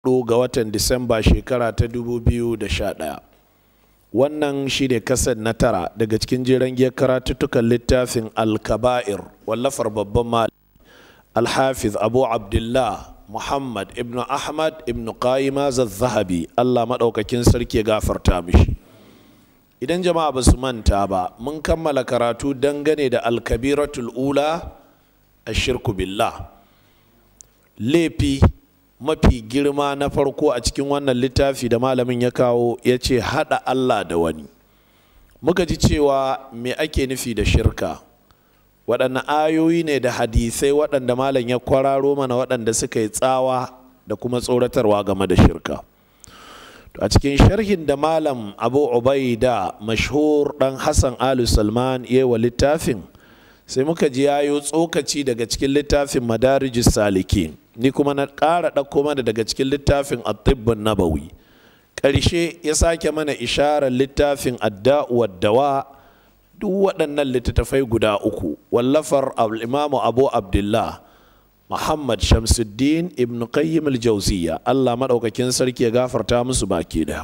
hudu ga watan disamba shekara ta 2011 wannan shi ne kasar na tara daga cikin jiran giyar karatuttukan littafin alkaba'ir wallafar babban mali alhafiz abu abdullah muhammad ibn ahmad ibn qayyima zahabi allah maɗaukakin sarki ya gafarta mishi idan jama'a ba su manta ba mun kammala karatu dangane da alkabiratul ula a shirku billah laifi mafi girma na farko a cikin wannan littafi da malamin ya kawo ya ce haɗa Allah da wani muka ji cewa me ake nufi da shirka waɗanne ayoyi ne da hadisai waɗanda malam ya kwararo mana waɗanda suka yi tsawa da kuma tsoratarwa game da shirka a cikin sharhin da malam abu ubaida mashhur ɗan hassan alu salman ya wa littafin sai muka ji yayo tsokaci daga cikin littafin madarijus salikin ni kuma na ƙara ɗauko mana daga cikin littafin atibbin nabawi ƙarshe ya sake mana isharar littafin adda'u dawa duk waɗannan littattafai guda uku wallafar imamu abu abdullah muhammad shamsuddin ibn qayyim al-jawziya allah maɗaukakin sarki ya gafarta musu baki da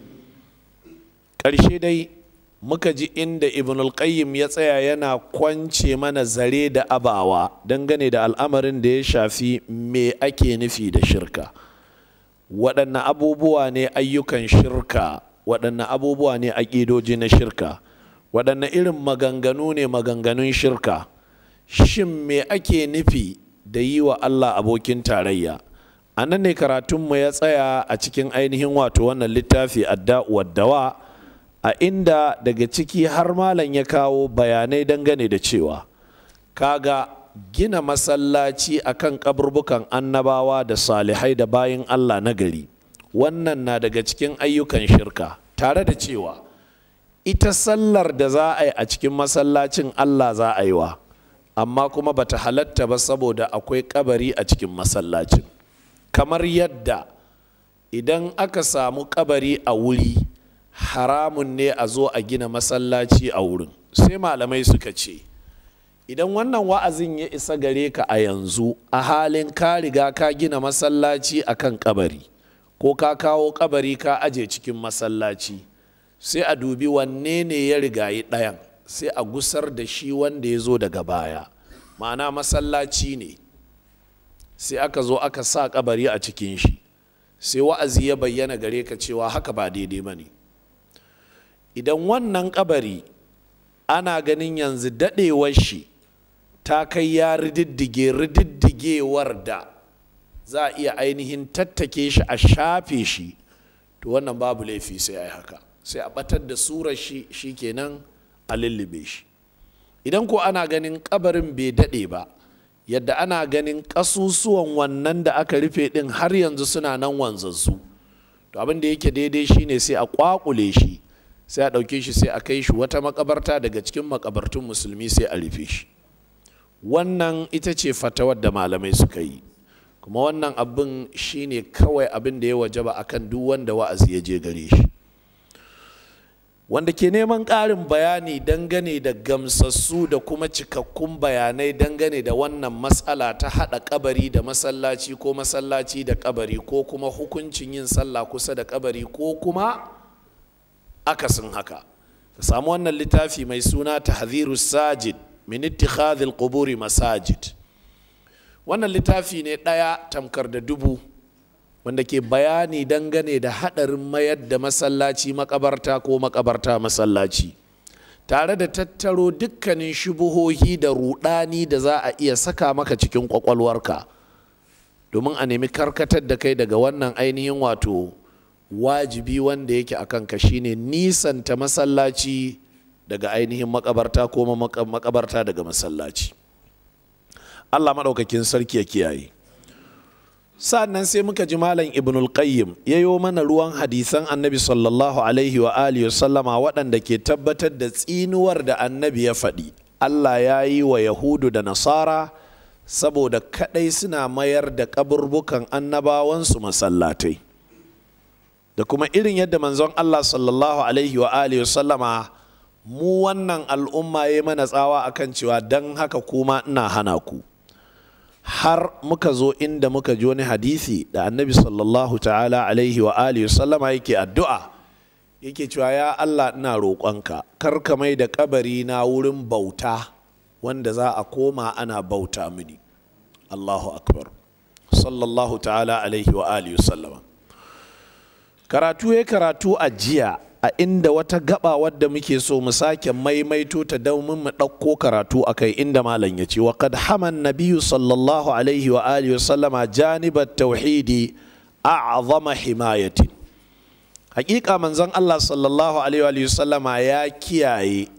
ƙarshe dai muka ji inda ibn al-qayyim ya tsaya yana kwance mana zare da abawa dangane da al'amarin da ya shafi me ake nufi da shirka waɗanne abubuwa ne ayyukan shirka waɗanne abubuwa ne aƙidoji na shirka waɗanne irin maganganu ne maganganun shirka shin me ake nufi da yi wa allah abokin tarayya a nan ne karatunmu ya tsaya a cikin ainihin wato wannan littafi adda'u dawa a inda daga ciki har malam ya kawo bayanai dangane da cewa kaga gina masallaci akan kaburbukan annabawa da salihai da bayin Allah na gari wannan na daga cikin ayyukan shirka tare da cewa ita sallar da za a yi a cikin masallacin Allah za a yi wa amma kuma bata halatta ba saboda akwai kabari a cikin masallacin kamar yadda idan aka samu kabari a wuri haramun ne a zo a gina masallaci a wurin sai malamai suka ce idan wannan wa'azin ya isa gare ka a yanzu a halin ka riga ka gina masallaci a kan kabari ko ka kawo kabari ka aje cikin masallaci sai a dubi wanne ne ya rigayi ɗayan sai a gusar da shi wanda ya zo daga baya ma'ana masallaci ne sai aka zo aka sa kabari a cikin shi sai wa'azi ya bayyana gare ka cewa haka ba daidai ba ne idan wannan kabari ana ganin yanzu daɗewar shi ta kai ya rididdige rididdigewar da za a iya ainihin tattake shi a shafe shi to wannan babu laifi sai a yi haka sai a batar da surar shi shi kenan a lullube shi idan ko ana ganin kabarin bai daɗe ba yadda ana ganin ƙasusuwan wannan da aka rufe ɗin har yanzu suna nan wanzansu to abin da yake daidai shine sai a ƙwaƙule shi sai a ɗauke shi sai a kai shi wata makabarta daga cikin makabartun musulmi sai a rufe shi wannan ita ce fatawar da malamai suka yi kuma wannan abin shine kawai abin da ya wajaba akan duk wanda wa'azi ya je gare shi wanda ke neman ƙarin bayani dangane da gamsassu da kuma cikakkun bayanai dangane da wannan matsala ta haɗa kabari da masallaci ko masallaci da kabari ko kuma hukuncin yin sallah kusa da kabari ko kuma akasin haka ka samu wannan littafi mai suna tahdhiru sajid min ittikhadhil quburi masajid wannan littafi ne ɗaya tamkar da dubu wanda ke bayani dangane da haɗarin mayar da masallaci makabarta ko makabarta masallaci tare da tattaro dukkanin shubuhohi da rudani da za a iya saka maka cikin kwakwalwarka domin a nemi karkatar da kai daga wannan ainihin wato wajibi wanda yake a kanka shine nisanta masallaci daga ainihin makabarta ko makabarta daga masallaci allah maɗaukakin sarki ya kiyaye sa'annan sai muka ji malam ibnul qayyim yayo mana ruwan hadisan annabi sallallahu alaihi wa alihi sallama waɗanda ke tabbatar da tsinuwar da annabi ya faɗi allah ya yi wa yahudu da nasara saboda kaɗai suna mayar da kaburbukan annabawansu masallatai da kuma irin yadda manzon Allah sallallahu alaihi wa alihi sallama mu wannan al'umma ya mana tsawa akan cewa don haka kuma ina hana ku har muka zo inda muka ji wani hadisi da annabi sallallahu ta'ala alaihi wa alihi sallama yake addu'a yake cewa ya Allah ina roƙonka kar ka mai da kabari na wurin bauta wanda za a koma ana bauta mini Allahu akbar sallallahu ta'ala alaihi wa alihi sallama karatu ya karatu a jiya a inda wata gaba wadda muke so mu sake maimaito ta domin mu ɗauko karatu a kai inda malam ya ce wa qad haman nabiyyu sallallahu alaihi wa alihi wa sallama janibat tauhidi a'zama himayatin hakika manzon Allah sallallahu alaihi wa sallama ya kiyaye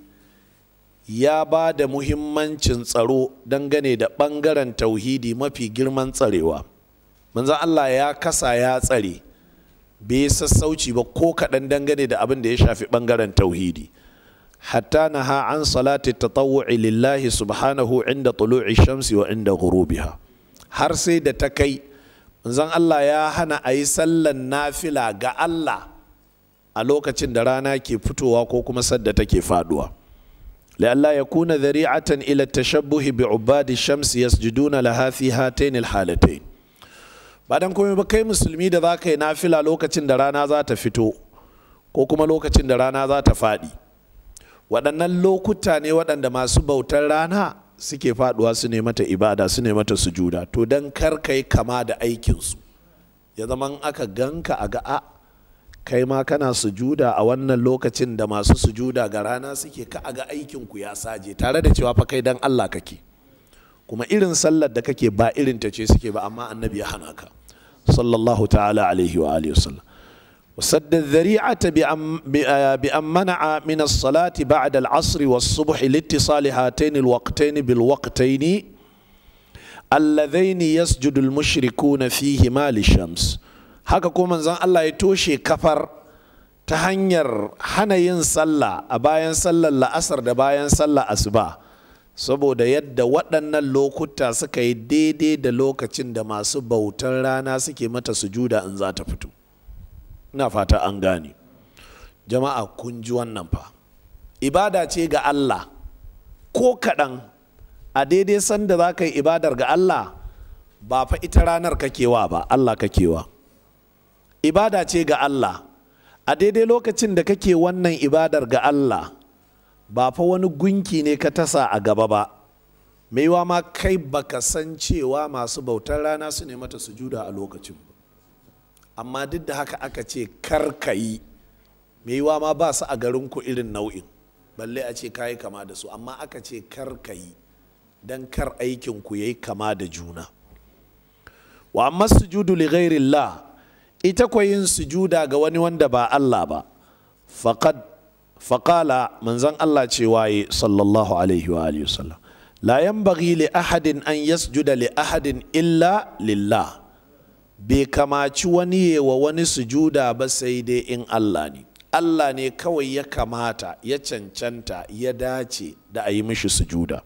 ya ba da muhimmancin tsaro dangane da ɓangaren tauhidi mafi girman tsarewa manzon Allah ya kasa ya tsare bai sassauci ba ko kaɗan dangane da abin da ya shafi ɓangaren tauhidi hatta na ha an salati tatawu'i lillahi subhanahu inda tulu'i shamsi wa inda ghurubiha har sai da ta kai manzon Allah ya hana a yi sallan nafila ga Allah a lokacin da rana ke fitowa ko kuma sadda take faduwa لئلا يكون ذريعة إلى التشبه بعباد الشمس يسجدون لها في هاتين الحالتين badan komai ba kai musulmi da za ka yi nafila lokacin da rana za ta fito ko kuma lokacin da rana za ta faɗi waɗannan lokuta ne waɗanda masu bautar rana suke faɗuwa su ne mata ibada su ne mata sujuda to don kar ka yi kama da aikinsu ya zama aka ganka a ga a kai ma kana sujuda a wannan lokacin da masu sujuda ga rana suke ka a ga aikinku ya saje tare da cewa fa kai dan Allah kake kuma irin sallar da kake ba irin ta ce suke ba amma annabi ya hana ka sallallahu ta'ala alaihi wa alihi wasallam وسد الذريعة بأن منع من الصلاة بعد العصر والصبح لاتصال هاتين الوقتين بالوقتين اللذين يسجد المشركون فيهما للشمس haka kuma manzon Allah ya toshe kafar ta hanyar hana yin sallah a bayan sallar la'asar da bayan sallar asuba saboda yadda waɗannan lokuta suka yi daidai da lokacin da masu bautar rana suke mata sujuda in za ta fito ina fata an gane jama'a kun ji wannan fa ibada ce ga Allah ko kaɗan a daidai sanda za ka yi ibadar ga Allah ba fa ita ranar kakewa ba Allah kakewa ibada ce ga Allah a daidai lokacin da kake wannan ibadar ga Allah ba fa wani gunki ne ka tasa a gaba ba maiwa ma kai baka san cewa masu bautar rana su ne mata sujuda a lokacin ba amma duk da haka aka ce kar ka yi maiwa ma ba su a garinku irin nau'in balle a ce ka yi kama da su amma aka ce kar ka yi don kar aikinku ya yi kama da juna wa amma sujudu li ghairillah ita kwa yin sujuda ga wani wanda ba Allah ba faqad faqala manzon Allah ce waye sallallahu alaihi wa alihi wasallam la yanbaghi li ahadin an yasjuda li ahadin illa lillah bai kamaci wani wa wani sujuda ba sai dai in Allah ne Allah ne kawai ya kamata ya cancanta ya dace da a yi mishi sujuda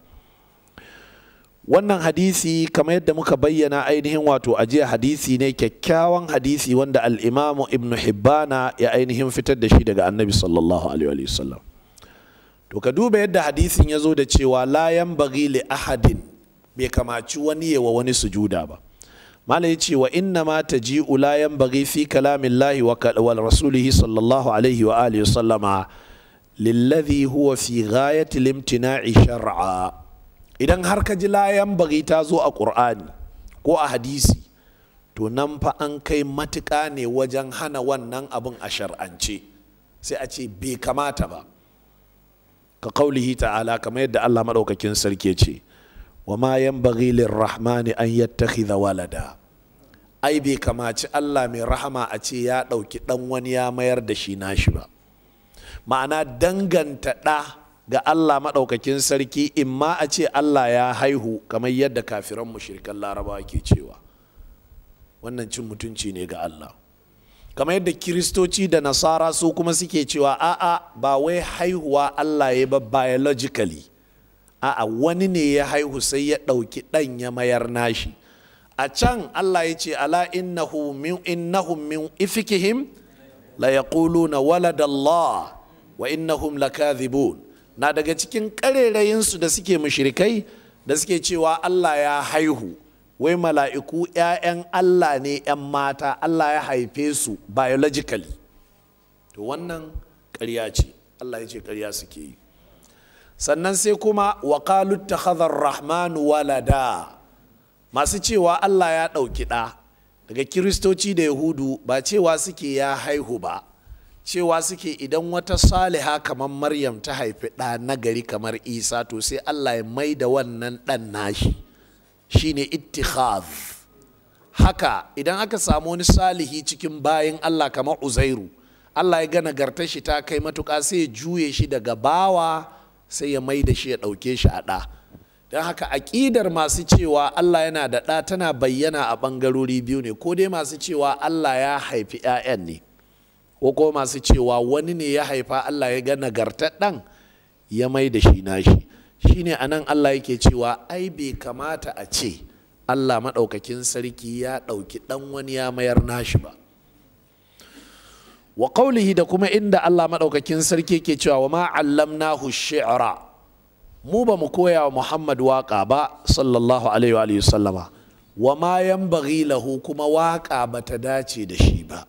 wannan hadisi kamar yadda muka bayyana ainihin wato ajiya hadisi ne kyakkyawan hadisi wanda al'imamu ibn hibbana ya ainihin fitar da shi daga annabi sallallahu alaihi wasallam to ka duba yadda hadisin ya zo da cewa layan bagi li ahadin bai kamaci wani yawa wani sujuda ba mala ya ce wa inna ma ta ji layan bagi fi kalamin lahi wa rasulihi sallallahu alaihi wa alihi sallama lillazi huwa fi ghayati limtina'i shar'a idan har ka ji layan bari ta zo a ƙur'ani ko a hadisi to nan fa an kai matuƙa ne wajen hana wannan abin a shar'ance sai a ce bai kamata ba ka kaulihi ta'ala kamar yadda Allah maɗaukakin sarki ce wa ma yan bari rahmani an yattakhidha walada ai bai kamaci Allah mai rahama a ce ya ɗauki ɗan wani ya mayar da shi nashi ba ma'ana danganta ɗa ga Allah maɗaukakin sarki in ma a ce Allah ya haihu kamar yadda kafiran mushrikan larabawa ke cewa wannan cin mutunci ne ga Allah kamar yadda kiristoci da nasara su kuma suke cewa a'a ba wai haihuwa Allah ya ba biologically a'a wani ne ya haihu sai ya ɗauki ɗan ya mayar nashi a can Allah ya ce ala innahu min innahum min ifikihim la yaquluna waladallah wa innahum lakadhibun na daga cikin ƙarerayinsu da suke mushrikai da suke cewa Allah ya haihu wai mala'iku 'ya'yan Allah ne 'yan mata Allah ya haife su biologically to wannan ƙarya ce Allah ya ce ƙarya suke yi sannan sai kuma waƙalu ta rahmanu walada masu cewa Allah ya ɗauki ɗa daga kiristoci da yahudu ba cewa suke ya haihu ba cewa suke idan wata saliha kamar maryam ta haifi ɗa nagari kamar isa to sai Allah ya mai da wannan ɗan nashi shine ittikhaz haka idan aka samu wani salihi cikin bayan Allah kamar uzairu Allah ya ga nagartar shi ta kai matuƙa sai ya juye shi daga bawa sai ya mai da shi ya ɗauke shi a ɗa don haka aƙidar masu cewa Allah yana da ɗa tana bayyana a ɓangarori biyu ne ko dai masu cewa Allah ya haifi 'ya'yan ne ko ko masu cewa wani ne ya haifa Allah ya ga nagartar ɗan ya mai da shi nashi shine anan Allah yake cewa ai bai kamata a ce Allah maɗaukakin sarki ya ɗauki ɗan wani ya mayar nashi ba wa qaulihi da kuma inda Allah maɗaukakin sarki ke cewa wa ma allamnahu shi'ra mu ba mu koya wa Muhammad waƙa ba sallallahu alaihi wa sallama wa ma yanbaghi lahu kuma waƙa ba ta dace da shi ba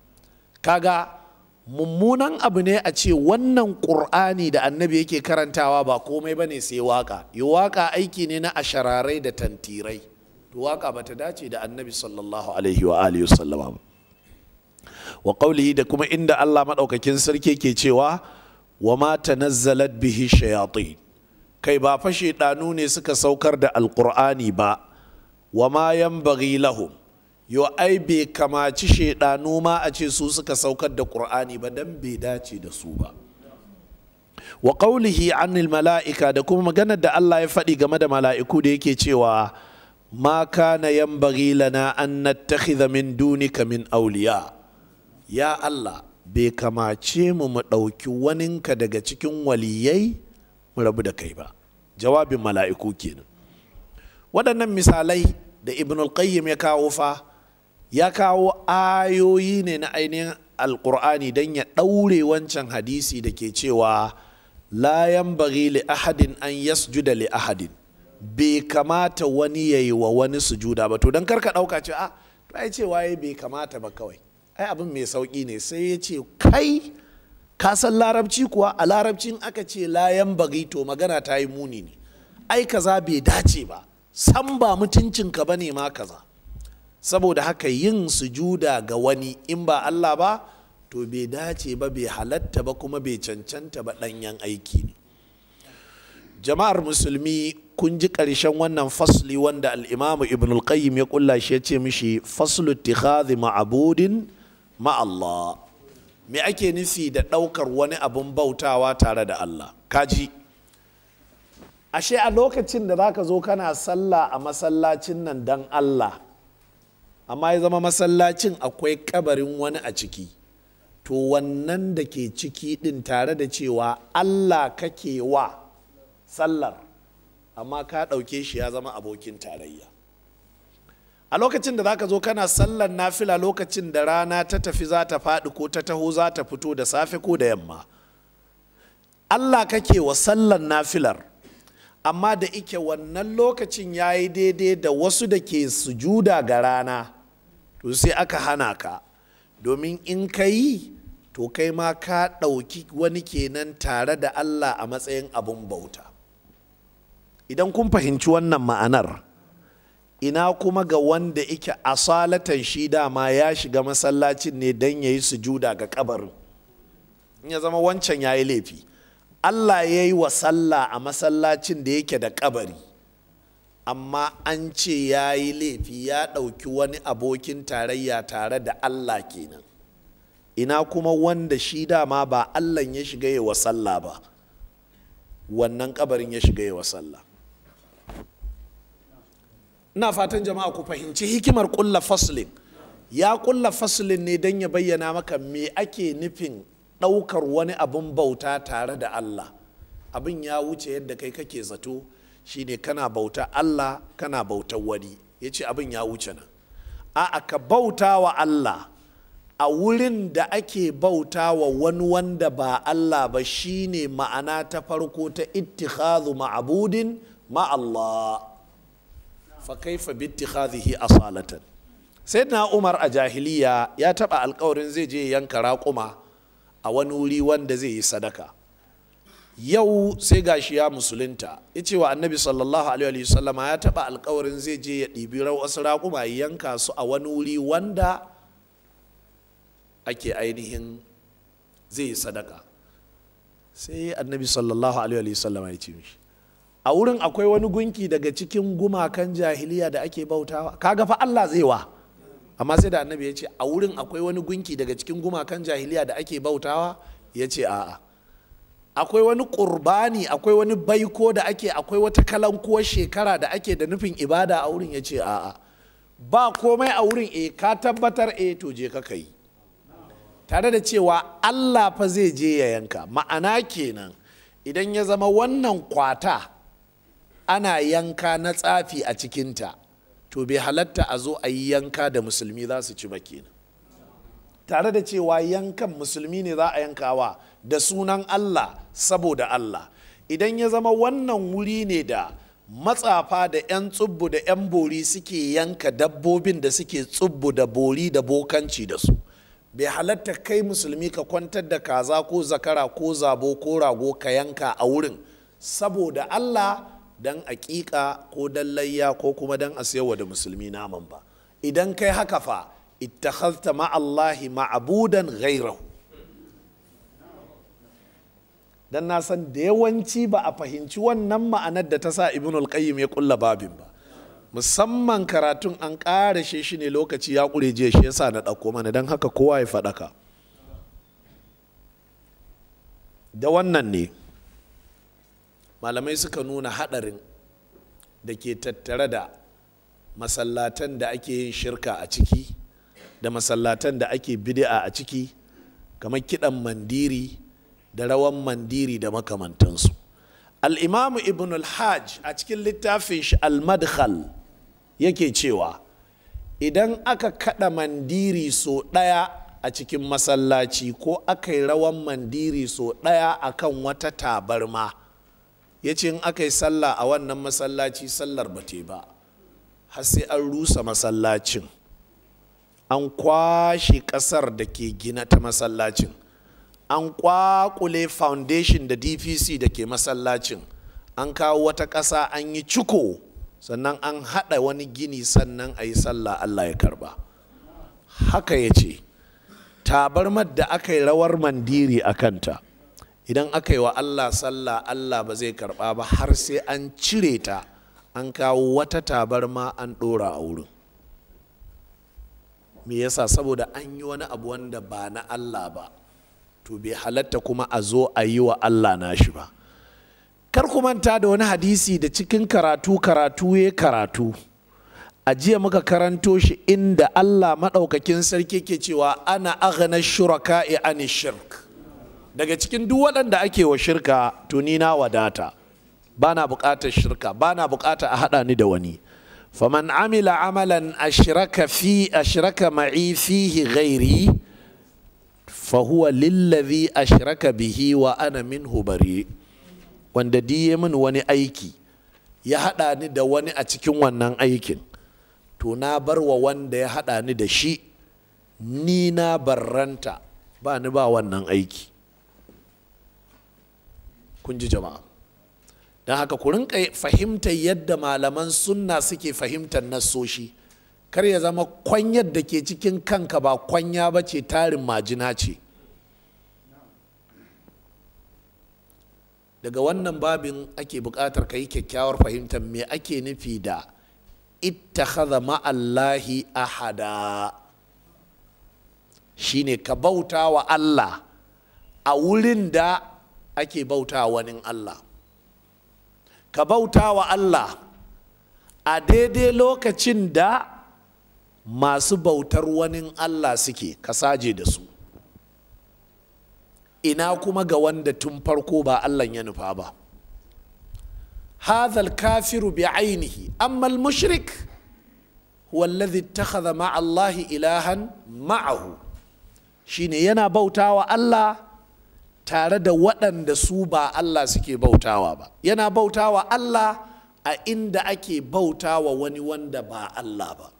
kaga mummunan abu ne a ce wannan ƙur'ani da annabi yake karantawa ba komai bane sai waƙa yi waƙa aiki ne na ashararai da tantirai to waƙa ba ta dace da annabi sallallahu alaihi wa alihi sallama ba wa qaulihi da kuma inda Allah madaukakin sarki ke cewa wa ma tanazzalat bihi shayatin kai ba fa shaidanu ne suka saukar da alqur'ani ba wa ma yanbaghi lahum yo ai bai kamaci shaidanu ma a ce su suka saukar da qur'ani ba dan bai dace da su ba wa qaulihi anil mala'ika da kuma maganar da Allah ya faɗi game da mala'iku da yake cewa ma kana yanbaghi lana an nattakhidha min dunika min awliya ya Allah bai kamace mu mu ɗauki waninka daga cikin waliyai mu rabu da kai ba jawabin mala'iku kenan waɗannan misalai da ibn qayyim ya kawo fa ya kawo ayoyi ne na ainihin alkur'ani don ya ɗaure wancan hadisi da ke cewa la yanbaghi li ahadin an yasjuda li ahadin bai kamata wani ya yi wa wani sujuda ba to don karka ɗauka ce a to ai cewa bai kamata ba kawai ai abin mai sauƙi ne sai ya ce kai ka san larabci kuwa a larabcin aka ce layan bagi to magana ta yi muni ne ai kaza bai dace ba san ba mutuncinka ba ne ma kaza saboda haka yin sujuda ga wani in ba Allah ba to bai dace ba bai halatta ba kuma bai cancanta ba ɗanyen aiki ne jama'ar musulmi kun ji ƙarshen wannan fasli wanda al'imamu ibn al-qayyim ya kulla shi ya ce mishi faslu ittikhadhi ma'abudin ma'allah me ake nufi da ɗaukar wani abun bautawa tare da Allah kaji ashe a lokacin da zaka zo kana sallah a masallacin nan dan Allah amma ya zama masallacin akwai kabarin wani a ciki to wannan da ke ciki ɗin tare da cewa Allah kake wa sallar amma ka ɗauke shi ya zama abokin tarayya a lokacin da zaka zo kana sallar nafila lokacin da rana ta tafi za ta faɗi ko ta taho za ta fito da safe ko da yamma allah kake wa sallar nafilar amma da ike wannan lokacin ya yi daidai da wasu da ke sujuda ga rana to sai aka hana ka domin in ka yi to kai ma ka ɗauki wani kenan tare da allah a matsayin abun bauta idan kun fahimci wannan ma'anar ina kuma ga wanda ike asalatan shi dama ya shiga masallacin ne don ya yi sujuda ga kabarin in ya zama wancan ya yi laifi allah ya yi wa sallah a masallacin da yake da kabari amma an ce ya yi laifi ya ɗauki wani abokin tarayya tare da allah kenan ina kuma wanda shi dama ba allah ya shiga yi wa sallah ba wannan kabarin ya shiga yi wa sallah ina fatan jama'a ku fahimci hikimar kulla faslin ya kulla faslin ne don ya bayyana maka me ake nufin ɗaukar wani abin bauta tare da Allah abin ya wuce yadda kai kake zato shine kana bauta Allah kana bautar wani ya ce abin ya wuce nan a ka bauta wa Allah a wurin da ake bauta wa wani wanda ba Allah ba shine ma'ana ta farko ta ittikhadhu ma'budin ma Allah fa kaifa bittikhadhihi asalatan sayyidina umar a jahiliya ya taba alkawarin zai je yanka raƙuma a wani wuri wanda zai yi sadaka yau sai gashi ya musulunta ya ce wa annabi sallallahu alaihi wasallama ya taba alkawarin zai je ya ɗibi wasu raƙuma ya yanka su a wani wuri wanda ake ainihin zai yi sadaka sai annabi sallallahu alaihi wasallama ya ce mishi a wurin akwai wani gunki daga cikin gumakan jahiliya da ake bautawa kaga fa Allah zai wa amma sai da annabi ya ce a wurin akwai wani gunki daga cikin gumakan jahiliya da ake bautawa ya ce a'a akwai wani ƙurbani akwai wani baiko da ake akwai wata kalankuwar shekara da ake da nufin ibada a wurin ya ce a'a ba komai a wurin e ka tabbatar e to je ka yi tare da cewa allah fa zai je ya yanka ma'ana kenan idan ya zama wannan kwata ana yanka na tsafi a cikinta to bai halatta a zo a yi yanka da musulmi za su ci ba kenan tare da cewa yankan musulmi ne za a yankawa da sunan Allah saboda Allah idan ya zama wannan wuri ne da matsafa da 'yan tsubbu da 'yan bori suke yanka dabbobin da suke tsubbu da bori da bokanci da su bai halatta kai musulmi ka kwantar da kaza ko zakara ko zabo ko rago ka yanka a wurin saboda Allah don aƙiƙa ko don layya ko kuma don a siyarwa da musulmi naman ba idan kai haka fa ittakhadhta ma'allahi ma'budan ghairahu dan na san da yawanci ba a fahimci wannan ma'anar da ta sa ibn al-qayyim ya kulla babin ba musamman karatun an ƙara shi ne lokaci ya ƙure jiya shi yasa na ɗauko mana don haka kowa ya faɗaka da wannan ne malamai suka nuna haɗarin da ke tattare da masallatan da ake yin shirka a ciki da masallatan da ake bid'a a ciki kamar kiɗan mandiri da rawan mandiri da makamantansu al'imamu ibn al-hajj a cikin littafin shi al-madkhal yake cewa idan aka kaɗa mandiri so ɗaya a cikin masallaci ko aka yi rawan mandiri so ɗaya a kan wata tabarma ya ce in aka yi sallah a wannan masallaci sallar ba te ba har sai an rusa masallacin an kwashe ƙasar da ke gina ta masallacin an kwakule foundation da dpc da ke masallacin an kawo wata ƙasa an yi ciko sannan an haɗa wani gini sannan a yi sallah allah ya karba haka ya ce tabarmar da aka yi rawar mandiri a kanta idan aka yi wa allah sallah allah ba zai karba ba har sai an cire ta an kawo wata tabarma an ɗora a wurin me yasa saboda an yi wani abu wanda ba na allah ba to bai halatta kuma a zo a yi wa Allah nashi ba kar ku manta da wani hadisi da cikin karatu karatu ya karatu a jiya muka karanto shi inda Allah maɗaukakin sarki ke cewa ana aghna shuraka'i ani shirk daga cikin duk waɗanda ake wa shirka to ni na wadata ba na buƙatar shirka ba na buƙatar a haɗa ni da wani faman amila amalan ashraka fi ashraka ma'i fihi ghairi fahuwa lillazi ashraka bihi wa ana minhu bari wanda diye min wani aiki ya haɗa ni da wani a cikin wannan aikin to na bar wa wanda ya haɗa ni da shi ni na barranta ba ni ba wannan aiki kun ji jama'a don haka ku rinka fahimtar yadda malaman sunna suke fahimtar nassoshi kar ya zama kwanyar da ke cikin kanka ba kwanya ba ce tarin majina ce daga wannan babin ake buƙatar ka yi kyakkyawar fahimtar me ake nufi da ittakhadha ma'allahi ahada shine ka bauta wa Allah a wurin da ake bauta wani Allah ka bauta wa Allah a daidai lokacin da masu bautar wani Allah suke ka saje da su ina kuma ga wanda tun farko ba Allah ya nufa ba hadha kafiru bi ainihi amma al-mushrik huwa alladhi ittakhadha ma'a Allah ilahan ma'ahu shine yana bautawa Allah tare da waɗanda su ba Allah suke bautawa ba yana bautawa Allah a inda ake bauta wa wani wanda ba Allah ba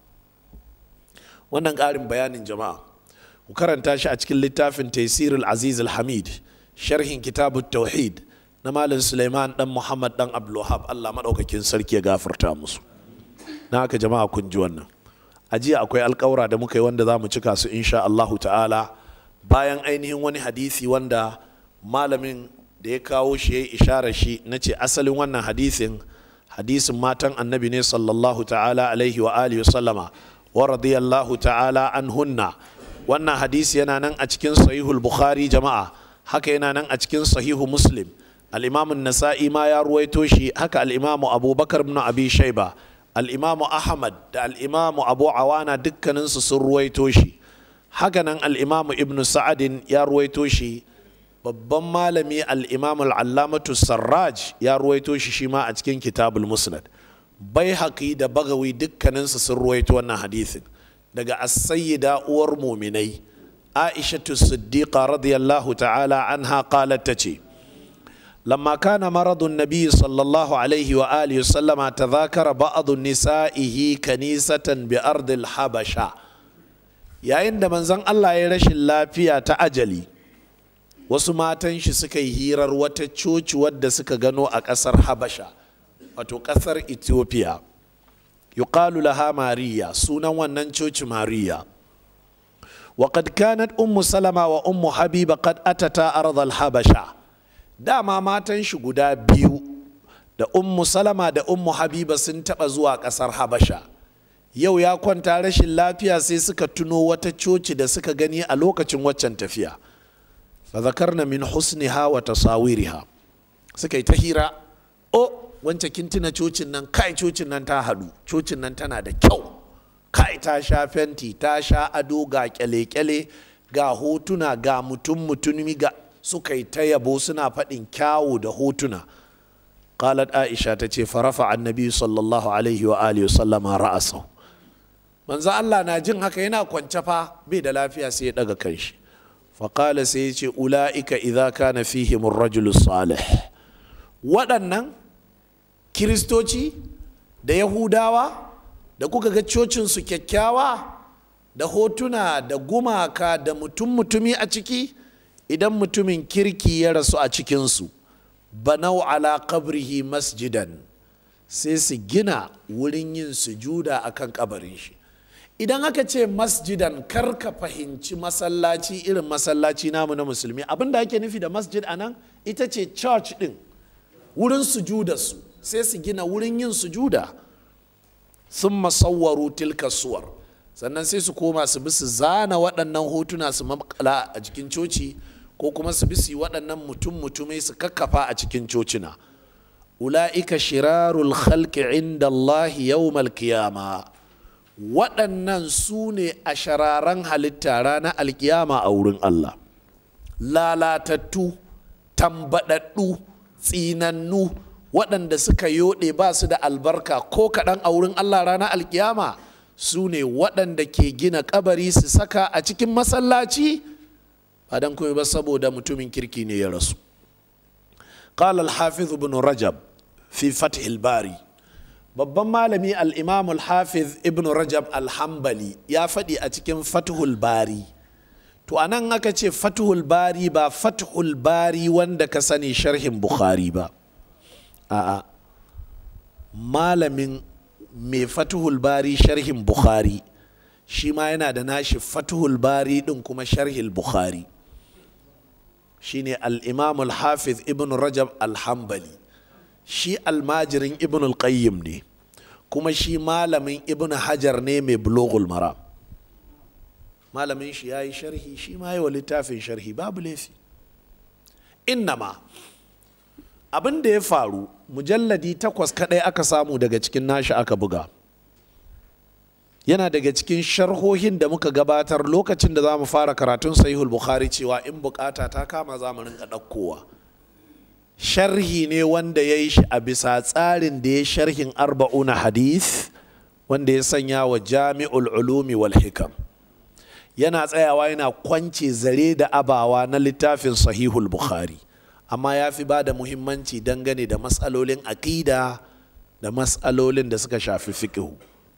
wannan ƙarin bayanin jama'a ku karanta shi a cikin littafin taisir al-aziz al-hamid sharhin kitabut tauhid na malam suleiman dan muhammad dan abdulwahab allah maɗaukakin sarki ya gafarta musu na haka jama'a kun ji wannan a jiya akwai alƙawura da muka yi wanda za mu cika su insha allahu ta'ala bayan ainihin wani hadisi wanda malamin da ya kawo shi ya yi isharar shi na ce asalin wannan hadisin hadisin matan annabi ne sallallahu ta'ala alaihi wa alihi wa sallama wa radiyallahu ta'ala an hunna wannan hadisi yana nan a cikin sahihul bukhari jama'a haka yana nan a cikin sahihu muslim al-imamu nasa'i ma ya ruwaito shi haka al-imamu abubakar ibn abi shaiba al-imamu ahmad da al-imamu abu awana dukkaninsu sun ruwaito shi haka nan al-imamu ibn sa'adin ya ruwaito shi babban malami al-imamu al-allamatu sarraj ya ruwaito shi shi ma a cikin kitabul musnad bai haƙi da bagawi dukkaninsu sun ruwaito wannan hadisin daga as-sayyida uwar muminai aishatu siddiqa radiyallahu ta'ala anha qalat tace lamma kana maradu nabi sallallahu alaihi wa alihi sallama tadhakara ba'd nisa'ihi kanisatan bi ardil habasha yayin da manzon Allah ya rashin lafiya ta ajali wasu matan shi suka yi hirar wata coci wadda suka gano a ƙasar habasha wato ƙasar ethiopia yuqalu laha mariya sunan wannan coci mariya وقد كانت أم سلمة وأم حبيبة قد أتتا أرض الحبشة داما ماتن shi guda biyu da ummu salama da ummu habiba sun taɓa zuwa ƙasar habasha yau ya kwanta rashin lafiya sai suka tuno wata coci da suka gani a lokacin waccan tafiya fa zakarna min husniha wa tasawiriha suka yi ta hira o wance kin tuna cocin nan kai cocin nan ta haɗu cocin nan tana da kyau kai ta sha fenti ta sha ado ga kyale-kyale ga hotuna ga mutum mutumi ga suka yi ta yabo suna faɗin kyawu da hotuna qalat aisha ta ce farafa annabi sallallahu alaihi wa alihi sallama ra'asa manzo Allah na jin haka yana kwance fa bai da lafiya sai ya daga kanshi faƙala sai ya ce ula'ika idza kana fihim rajulu salih waɗannan kiristoci da yahudawa da kuka ga cocinsu kyakkyawa da hotuna da gumaka da mutum-mutumi a ciki idan mutumin kirki ya rasu a cikinsu banau ala qabrihi masjidan sai su gina wurin yin sujuda a kan kabarin shi idan aka ce masjidan kar ka fahimci masallaci irin masallaci namu na musulmi abinda ake nufi da masjid a nan ita ce church din wurin sujudarsu sai su gina wurin yin sujuda sun masawwaru tilka suwar sannan sai su koma su bi su zana waɗannan hotuna su makala a cikin coci ko kuma su bi su waɗannan mutum mutumai su kakkafa a cikin cocina ula'ika shirarul khalqi inda Allah yawmal qiyama waɗannan su ne a shararan halitta ranar alkiyama a wurin Allah lalatattu tambaɗaɗɗu tsinannu waɗanda suka yoɗe ba su da albarka ko kaɗan a wurin Allah ranar alkiyama su ne waɗanda ke gina kabari su saka a cikin masallaci ba don kuma ba saboda mutumin kirki ne ya rasu قال الحافظ بن رجب في فتح الباري babban malami al-imam al-hafiz ibn rajab al-hambali ya faɗi a cikin fathul bari to anan aka ce fathul bari ba fathul bari wanda ka sani sharhin bukhari ba a'a malamin mai fatuhul bari sharhin bukhari shi ma yana da nashi fatuhul bari din kuma sharhin bukhari shine al-imam al-hafiz ibn rajab al-hambali shi almajirin ibn al-qayyim ne kuma shi malamin ibn hajar ne mai bulogul maram malamin shi ya yi sharhi shi ma yi wa littafin sharhi babu laifi innama abin da ya faru mujalladi takwas kadai aka samu daga cikin nashi aka buga yana daga cikin sharhohin da muka gabatar lokacin da za mu fara karatun sahihul bukhari cewa in bukata ta kama za mu rinka ɗaukowa sharhi ne wanda ya yi shi a bisa tsarin da ya sharhin arba'una hadith wanda ya sanya wa jami'ul ulumi wal hikam yana tsayawa yana kwance zare da abawa na littafin sahihul bukhari amma ya fi ba da muhimmanci dangane da matsalolin aƙida da mas'alolin da suka shafi fiƙihu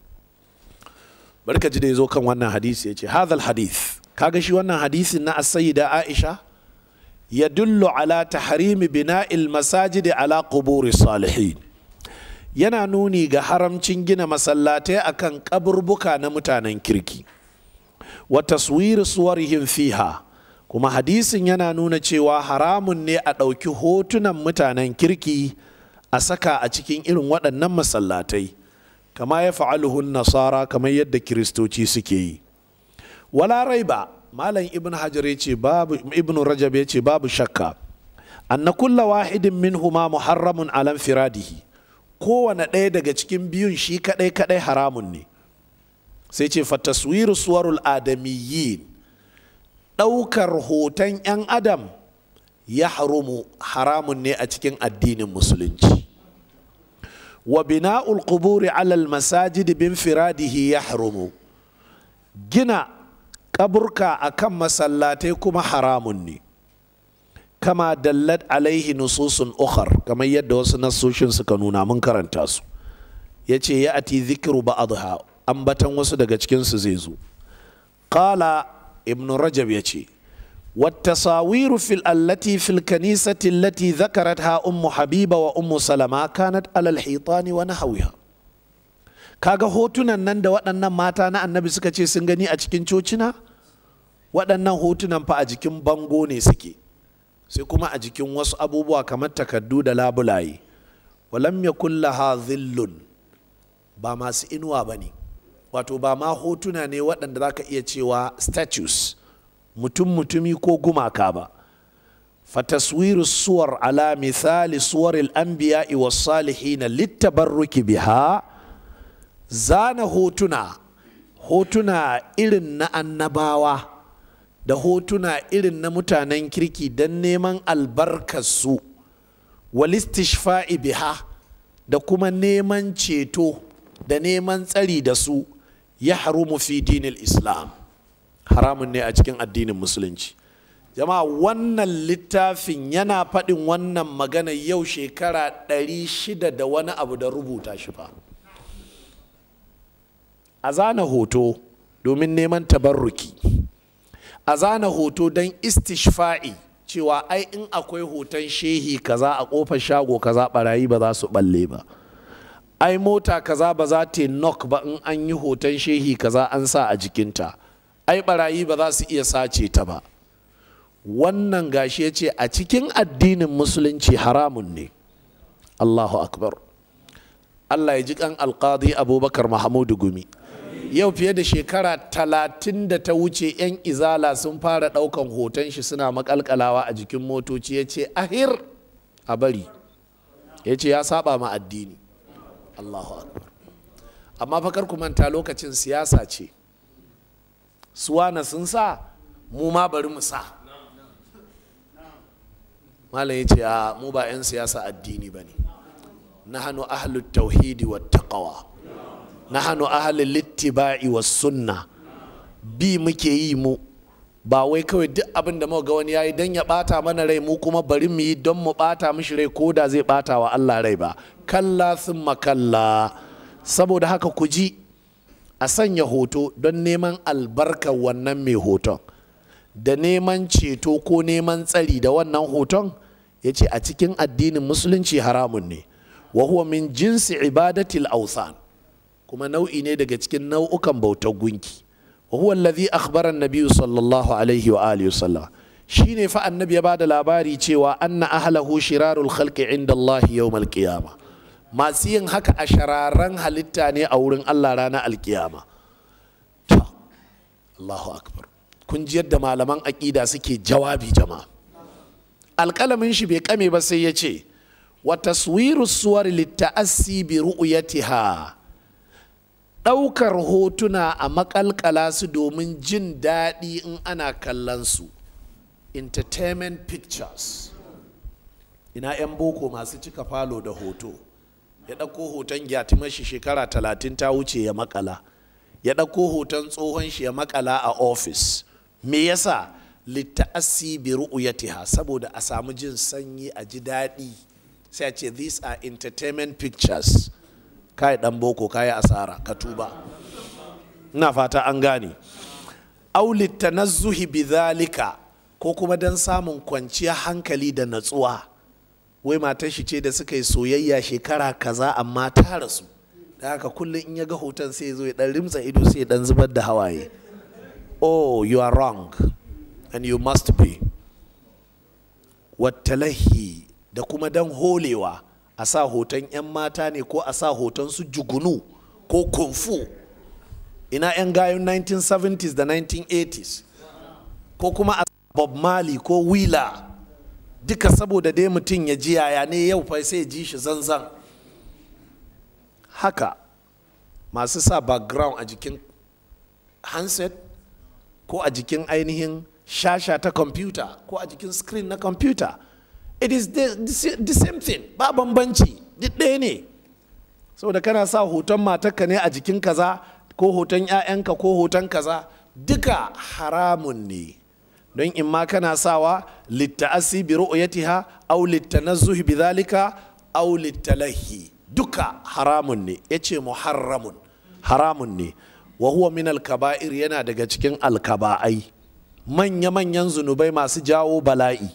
barka ji da ya zo kan wannan hadisi ya ce hadal hadith kaga shi wannan hadisin na da aisha ya dullu ala tahrimi bina'il masajidi ala quburi salihin yana nuni ga haramcin gina masallatai akan kaburbuka na mutanen kirki wa taswiri suwarihim fiha kuma hadisin yana nuna cewa haramun ne a ɗauki hotunan mutanen kirki a saka a cikin irin waɗannan masallatai kama ya fa'aluhun nasara kamar yadda kiristoci suke yi wala raiba malam ibn hajar ya ce babu ibn rajab ya ce babu shakka anna kulla wahidin minhuma muharramun alan firadihi kowane ɗaya daga cikin biyun shi kaɗai kaɗai haramun ne sai ce fa taswiru suwarul adamiyyin ɗaukar hoton 'yan adam ya harumu haramun ne a cikin addinin musulunci wa bina'ul quburi alal masajid bin firadihi ya harumu gina kaburka a kan masallatai kuma haramun ne kama dallat alaihi nususun ukhar kamar yadda wasu nassoshin suka nuna mun karanta su ya ce ya ati zikiru ba'adha ambatan wasu daga cikinsu zai zo qala ibn rajab ya ce والتصاوير في التي في الكنيسة التي ذكرتها أم حبيبة وأم سلمة كانت على الحيطان ونحوها kaga hotunan nan da waɗannan mata na annabi suka ce sun gani a cikin cocina waɗannan hotunan fa a jikin bango ne suke sai kuma a jikin wasu abubuwa kamar takaddu da labulaye walam yakun laha dhillun ba masu inuwa ba ne wato ba ma hotuna ne waɗanda za ka iya cewa statues mutum mutumi ko gumaka ba fataswiru suwar ala misali suwar al'anbiya'i was salihina littabarruki biha zana hotuna hotuna irin na annabawa da hotuna irin na mutanen kirki don neman albarkarsu walistishfa'i biha da kuma neman ceto da neman tsari da su ya harumu fi dinil islam haramun ne a cikin addinin musulunci jama'a wannan littafin yana faɗin wannan magana yau shekara ɗari shida da wani abu da rubuta shi fa a zana hoto domin neman tabarruki a zana hoto don istishfa'i cewa ai in akwai hoton shehi kaza a kofar shago kaza barayi ba za su balle ba ai mota kaza ba za ta knock ba in an yi hoton shehi kaza an sa a jikinta ai barayi ba za su iya sace ta ba wannan gashi ya ce a cikin addinin musulunci haramun ne allahu akbar allah ya ji kan alkadi abubakar mahamudu gumi yau fiye da shekara talatin da ta wuce 'yan izala sun fara daukan hoton shi suna makalkalawa a jikin motoci ya ce ahir a bari ya ce ya saba ma addini allahu akbar amma fakar ku manta lokacin siyasa ce suwana sun sa mu ma bari mu sa malam ya ce a mu ba 'yan siyasa addini ba ne na hannu ahalut tauhidi wa taqawa na hannu ahalin littiba'i wa sunna bi muke yi mu ba wai kawai duk abin da ga wani yayi don ya bata mana rai mu kuma bari mu yi don mu bata mishi rai ko da zai bata wa Allah rai ba kalla sun makalla saboda haka ku ji a sanya hoto don neman albarkar wannan mai hoton da neman ceto ko neman tsari da wannan hoton ya ce a cikin addinin musulunci haramun ne wa huwa min jinsi ibadatil ausan kuma nau'i ne daga cikin nau'ukan bautar gunki wa huwa allazi akhbara an-nabiy sallallahu alaihi wa alihi wasallam shine fa annabi ya bada labari cewa anna ahlahu shirarul khalqi inda Allah yawm al-qiyama masu yin haka a shararan halitta ne a wurin Allah ranar alkiyama ta Allahu akbar kun ji yadda malaman aƙida suke jawabi jama'a alƙalamin shi bai kame ba sai ya ce wa taswiru suwar litta'assi bi ru'yatiha ɗaukar hotuna a makalkala su domin jin daɗi in ana kallon su entertainment pictures ina 'yan boko masu cika falo da hoto ya ɗauko hoton gyatimar shi shekara talatin ta wuce ya makala ya ɗauko hoton tsohon shi ya makala a ofis me yasa litta'assi bi ru'yatiha saboda a samu jin sanyi a ji daɗi sai a ce these are entertainment pictures kai dan boko kai asara ka tuba ina fata an gane auli tanazzuhi bidhalika ko kuma dan samun kwanciyar hankali da natsuwa wai matar shi ce da suka yi soyayya shekara kaza amma ta rasu da haka kullum in ya ga hoton sai ya zo ya dan rimtsa ido sai ya dan zubar da hawaye oh you are wrong and you must be wattalahi da kuma dan holewa a sa hoton 'yan mata ne ko a sa hoton su jugunu ko kunfu ina 'yan gayun 1970s da 1980s ko kuma a bob marley ko wheeler duka saboda dai mutum ya ji yaya ne yau fa sai ji shi zanzan haka masu sa background a jikin handset ko a jikin ainihin shasha ta kwamfuta ko a jikin screen na kwamfuta it is the, the, the same thing ba bambanci duk ɗaya ne saboda kana sa hoton matarka ne a jikin kaza ko hoton 'ya'yanka ko hoton kaza duka haramun ne don in ma kana sawa litta'asi bi ru'yatiha aw litanazzuhi bi dhalika aw littalahi duka haramun ne yace muharramun haramun ne wa huwa min al-kaba'ir yana daga cikin alkaba'ai manya-manyan zunubai masu jawo bala'i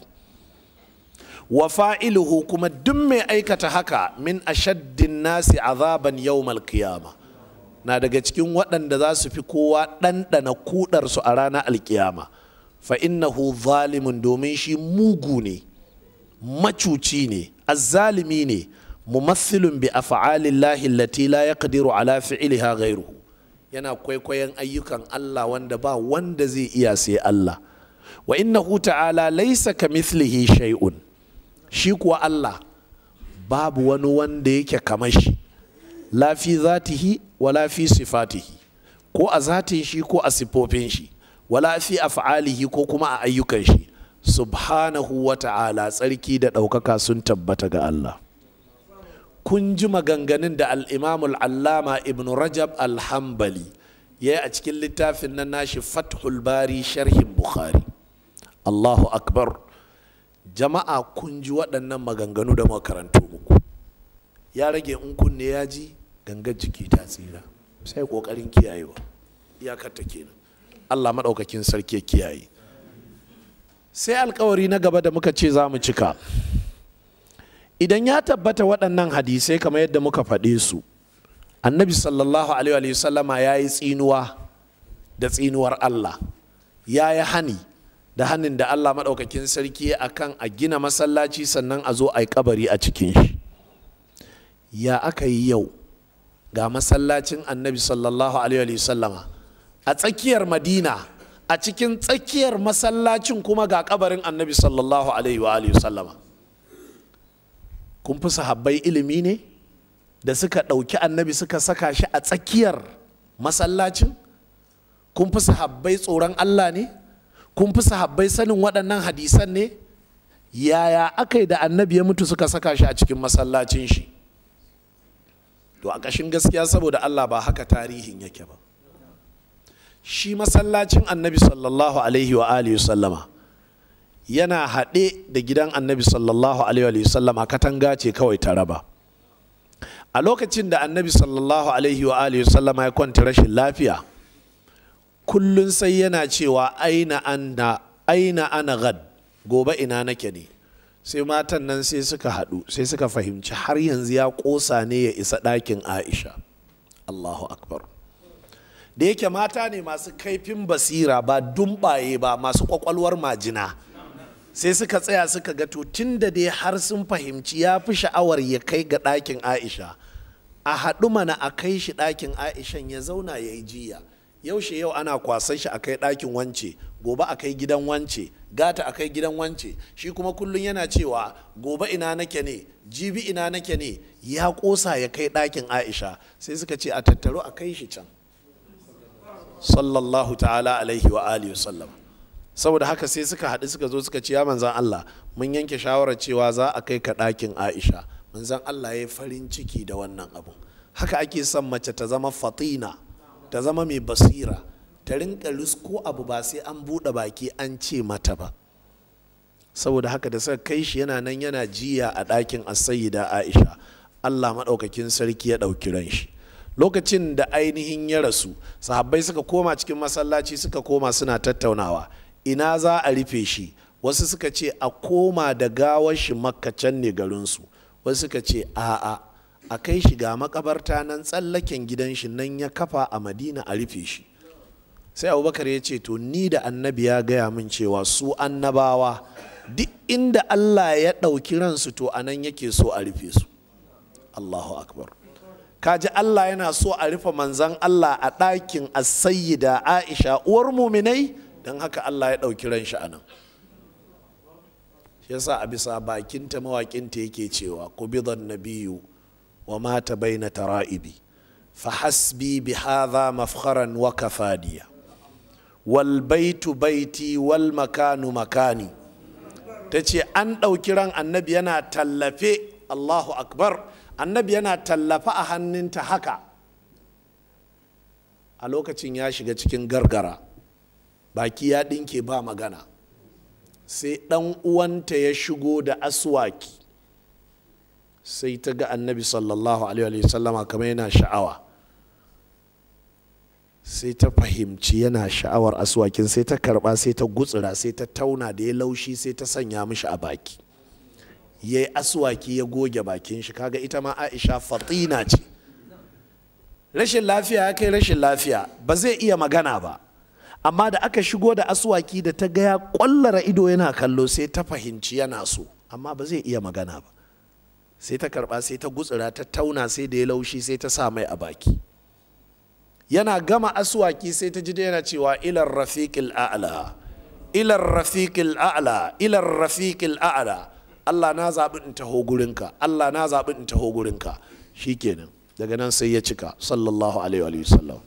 wa fa'iluhu kuma duk mai aikata haka min ashaddin nasi azaban yawmal qiyama na daga cikin waɗanda za su fi kowa ɗanɗana kudarsu a ranar alkiyama fa innahu zalimun domin shi mugu ne macuci ne azzalimi ne mumassilun bi af'alillahi allati la yaqdiru ala fi'liha ghayruhu yana kwaikwayon ayyukan Allah wanda ba wanda zai iya sai Allah wa innahu ta'ala laysa kamithlihi shay'un shi kuwa Allah babu wani wanda yake kamar shi la fi zatihi wala fi sifatihi ko a zatin shi ko a sifofin shi wala fi af'alihi ko kuma a ayyukan shi subhanahu wa ta'ala tsarki da ɗaukaka sun tabbata ga Allah kun ji maganganun da al'imamul allama ibn rajab alhambali ya yi a cikin littafin nan nashi fathul bari sharhin bukhari allahu akbar jama'a kun ji waɗannan maganganu da makarantu muku ya rage in kunne ya ji gangar jiki ta tsira sai ƙoƙarin kiyayewa iyakar ta kenan allah maɗaukakin sarki ya kiyaye sai alkawari na gaba da muka ce za mu cika idan ya tabbata waɗannan hadisai kamar yadda muka faɗe su annabi sallallahu alaihi wasallama ya yi tsinuwa da tsinuwar allah ya yi hani da hannun da allah maɗaukakin sarki a kan a gina masallaci sannan a zo a yi kabari a cikin shi ya aka yi yau ga masallacin annabi sallallahu alaihi wasallama a tsakiyar madina a cikin tsakiyar masallacin kuma ga kabarin annabi sallallahu alaihi wasallama kun fi sahabbai ilimi ne da suka ɗauki annabi suka saka shi a tsakiyar masallacin kun fi sahabbai tsoron allah ne kun fi sahabbai sanin waɗannan hadisan ne yaya aka yi da annabi ya mutu suka saka shi a cikin masallacin shi to a ƙashin gaskiya saboda allah ba haka tarihin yake ba shi masallacin annabi sallallahu alaihi wa alihi sallama yana haɗe da gidan annabi sallallahu alaihi wasallam a katanga ce kawai ta raba a lokacin da annabi sallallahu alaihi wa alihi wasallam ya kwanta rashin lafiya kullun sai yana cewa aina ana aina ana gad gobe ina nake ne sai matan nan sai suka haɗu sai suka fahimci har yanzu ya ƙosa ne ya isa ɗakin aisha allahu akbar da yake mata ne masu kaifin basira ba dumbaye ba masu ƙwaƙwalwar majina sai suka tsaya suka ga to tun da dai har sun fahimci ya fi sha'awar ya kai ga ɗakin aisha a haɗu mana a kai shi ɗakin aishan ya zauna ya yi jiya yaushe yau ana kwasan shi a kai ɗakin wance gobe a kai gidan wance gata a kai gidan wance shi kuma kullum yana cewa gobe ina nake ne jibi ina nake ne ya ƙosa ya kai ɗakin aisha sai suka ce a tattaru a kai shi can sallallahu ta'ala alaihi wa alihi wasallam saboda haka sai suka haɗu suka zo suka ce ya manzan Allah mun yanke shawarar cewa za a kai ka ɗakin Aisha manzan Allah ya yi farin ciki da wannan abu haka ake son mace ta zama fatina ta zama mai basira ta rinka risko abu ba sai an buɗe baki an ce mata ba saboda haka da suka kai shi yana nan yana jiya a ɗakin asayida Aisha allah maɗaukakin sarki ya ɗauki ran shi lokacin da ainihin ya rasu sahabbai suka koma cikin masallaci suka koma suna tattaunawa ina za a rufe shi wasu suka ce a koma da gawar shi makkacan ne garinsu wasu suka ce a'a a kai shi ga makabarta nan tsallaken gidan shi nan ya kafa a madina a rufe shi sai abubakar ya ce to ni da annabi ya gaya min cewa su annabawa duk inda allah ya ɗauki ransu to anan yake so a rufe su allahu akbar kaji allah yana so a rufe manzan allah a ɗakin da aisha uwar muminai don haka allah ya ɗauki ran shi anan shi yasa a bisa bakinta mawaƙinta yake cewa kubidan nabiyu wa mata baina tara'ibi fa hasbi bi hadha mafkharan wa kafadiya wal baitu baiti wal makanu makani ta ce an ɗauki ran annabi yana tallafe allahu akbar annabi yana tallafa a hannunta haka a lokacin ya shiga cikin gargara baki ya ɗinke ba magana sai ɗan uwanta ya shigo da aswaki sai ta ga annabi sallallahu alaihi wasallama kamar yana sha'awa sai ta fahimci yana sha'awar aswakin sai ta karba sai ta gutsura sai ta tauna da ya laushi sai ta sanya mishi a baki ya yi aswaki ya goge bakin shi kaga ita ma aisha fatina ce rashin lafiya ya kai rashin lafiya ba zai iya magana ba amma da aka shigo da aswaki da ta ga ya kwallara ido yana kallo sai ta fahimci yana so amma ba zai iya magana ba sai ta karba sai ta gutsura ta tauna sai da ya laushi sai ta sa mai a baki yana gama aswaki sai ta ji da yana cewa ilar rafiqil a'la ilar rafiqil a'la ilar rafiqil a'la Allah na zaɓi in taho gurinka Allah na zaɓi in taho gurinka shikenan daga nan sai ya cika sallallahu alaihi wa sallam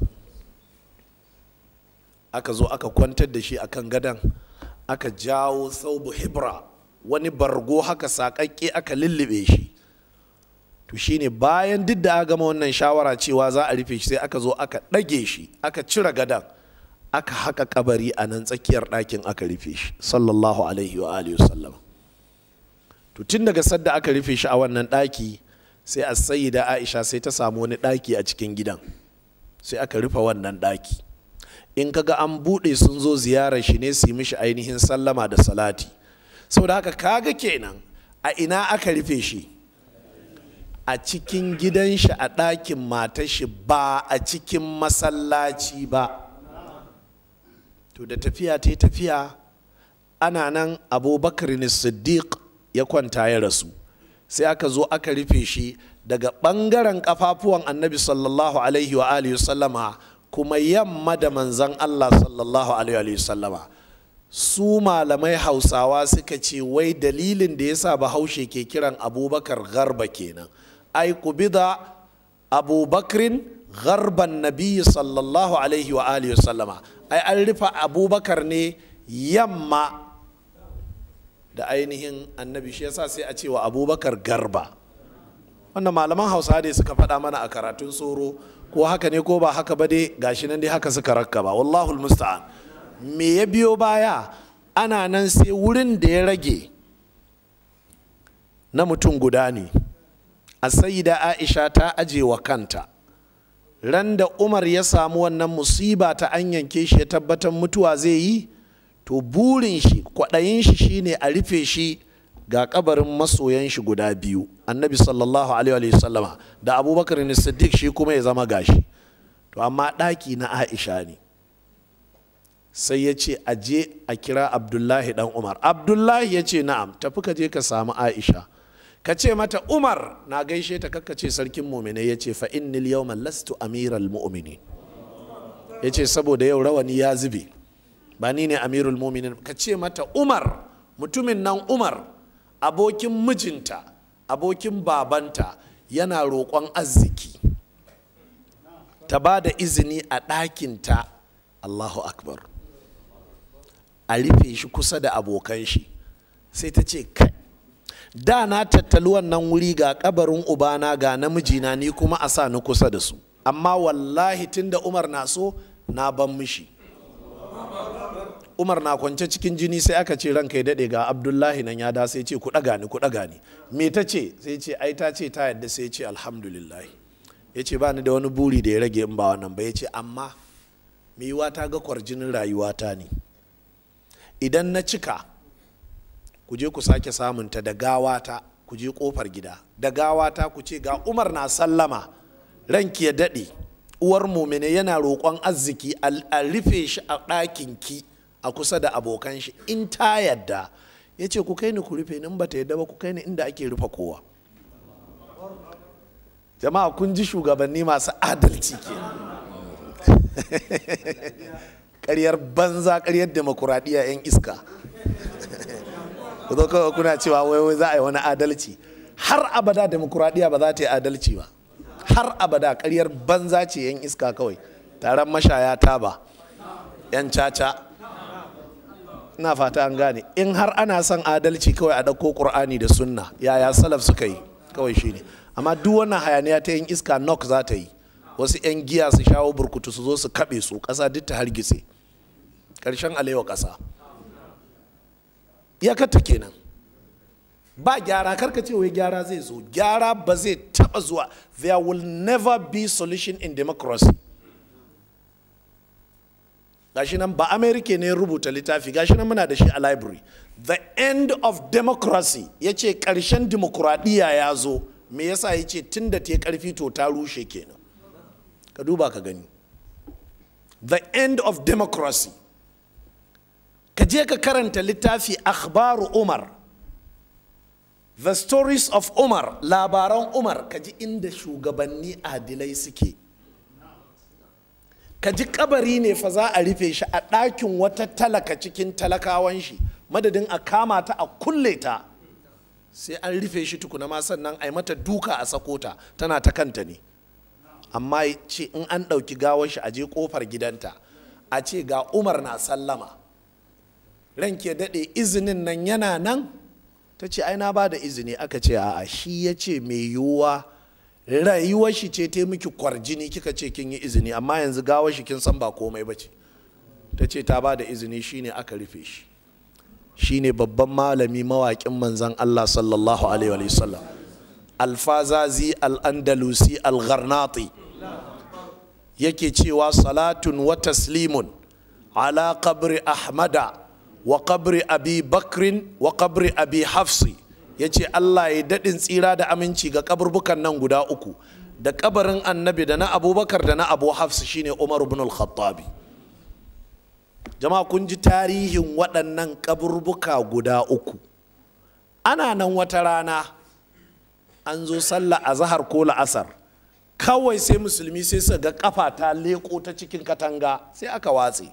aka zo aka kwantar da shi akan gadan aka jawo saubu hibra wani bargo haka saƙaƙƙe aka lullube shi to shine bayan duk da aka gama wannan shawara cewa za a rufe shi sai aka zo aka ɗage shi aka cire gadan aka haka kabari a nan tsakiyar ɗakin aka rufe shi sallallahu alaihi wa alihi wasallam to tun daga sadda aka rufe shi a wannan ɗaki sai a sayyida aisha sai ta samu wani ɗaki a cikin gidan sai aka rufe wannan ɗaki in kaga an buɗe sun zo ziyarar shi ne su yi mishi ainihin sallama da salati saboda haka kaga kenan a ina aka rufe shi a cikin gidan shi a ɗakin matar shi ba a cikin masallaci ba to da tafiya ta tafiya ana nan abubakar siddiq ya kwanta ya rasu sai aka zo aka rufe shi daga ɓangaren ƙafafuwan annabi sallallahu alaihi wa alihi sallama kuma yamma da manzan allah sallallahu alaihi wa sallama su malamai hausawa suka ce wai dalilin da yasa bahaushe ke kiran abubakar garba kenan ai kubida abubakrin garban nabi sallallahu alaihi wa alihi sallama ai an rufe abubakar ne yamma da ainihin annabi shi yasa sai a cewa abubakar garba wannan malaman hausa dai suka faɗa mana a karatun tsoro ko haka ne ko ba haka ba dai gashi nan dai haka suka rakka ba wallahul musta'an me ya biyo baya ana nan sai wurin da ya rage na mutum guda ne a da aisha ta aje wa kanta ran da umar ya samu wannan musiba ta an yanke shi ya tabbatar mutuwa zai yi to burin shi kwaɗayin shi shine a rufe shi ga kabarin masoyan shi guda biyu annabi sallallahu alaihi wa sallama da abubakar ne siddiq shi kuma ya zama gashi to amma ɗaki na aisha ne sai ya ce a je a kira abdullahi dan umar abdullahi ya ce na'am tafi ka je ka samu aisha ka ce mata umar na gaishe ta kakka ce sarkin muminai ya ce fa innil yawma lastu amiral mu'minin ya ce saboda yau rawani ya zube ba ni ne amirul muminin ka ce mata umar mutumin nan umar abokin mijinta abokin babanta yana roƙon arziki ta ba da izini a ɗakinta allahu akbar a rufe shi kusa da abokan shi sai ta ce kai da na tattali wannan wuri ga kabarin ubana ga namijina ni kuma a sa ni kusa da su amma wallahi tunda umar na so na ban mishi umar na kwance cikin jini sai aka ce ranka ya daɗe ga abdullahi nan ya da sai ce ku ɗaga ni ku ɗaga ni me ta ce sai ce ai ta ce ta yadda sai ce alhamdulillah ya ce ba ni da wani buri da ya rage in ba wannan ba ya ce amma me yiwa ta ga kwarjinin rayuwata ne idan na cika ku je ku sake samunta da gawata ku je kofar gida da gawata ku ce ga umar na sallama ranki ya daɗe uwar mumine yana roƙon arziki a rufe shi a ɗakin ki a kusa da abokan shi in ta yadda ya ce ku kai ni ku rufe in ba ta yadda ba ku kai ni inda ake rufe kowa jama'a kun ji shugabanni masu adalci ke ƙaryar banza ƙaryar demokuraɗiyya 'yan iska ku zo kawai kuna cewa wai wai za a yi wani adalci har abada demokuraɗiyya ba za ta yi adalci ba har abada ƙaryar banza ce 'yan iska kawai taron mashaya taba 'yan caca ina fata an gane in har ana son adalci kawai a ɗauko ƙur'ani da sunna yaya salaf suka yi kawai shine amma duk wannan hayaniya ta 'yan iska nok za ta yi wasu 'yan giya su shawo burkutu su zo su kaɓe su ƙasa duk ta hargitse ƙarshen alewa ƙasa iyakarta kenan ba gyara karka ce wai gyara zai zo gyara ba zai taba zuwa there will never be solution in democracy gashi nan ba america ne rubuta littafi gashi nan muna da shi a library the end of democracy ya ce ƙarshen dimokuraɗiyya ya zo me yasa ya ce tun da ta ƙarfi to ta rushe kenan ka duba ka gani the end of democracy ka je ka karanta littafi akhbaru umar the stories of umar labaran umar ka ji inda shugabanni adilai suke ka ji kabari ne fa za a rufe shi a ɗakin wata talaka cikin talakawan shi madadin a kama ta a kulle ta sai an rufe shi tukuna ma sannan a yi mata duka a sakota tana ta kanta ne amma ce in an ɗauki gawar shi a je ƙofar gidanta a ce ga umar na sallama ranke daɗe izinin nan yana nan ta ce ai na ba da izini aka ce a'a shi ya ce mai yiwuwa rayuwar shi ce ta miki kwarjini kika ce kin yi izini amma yanzu gawar shi kin san ba komai ba ce ta ce ta ba da izini shine aka rufe shi shine babban malami mawaƙin manzan Allah sallallahu alaihi wa sallam alfazazi al-andalusi al-gharnati yake cewa salatun wa taslimun ala qabri ahmada wa qabri abi bakrin wa qabri abi hafsi ya ce allah ya daɗin tsira da aminci ga kaburbukan nan guda uku da kabarin annabi da na abubakar da na abu hafsi shine umar ibn al-khattabi jama'a kun ji tarihin waɗannan kaburbuka guda uku ana nan wata rana an zo sallah a zahar ko la'asar kawai sai musulmi sai su ga kafa ta leko ta cikin katanga sai aka watse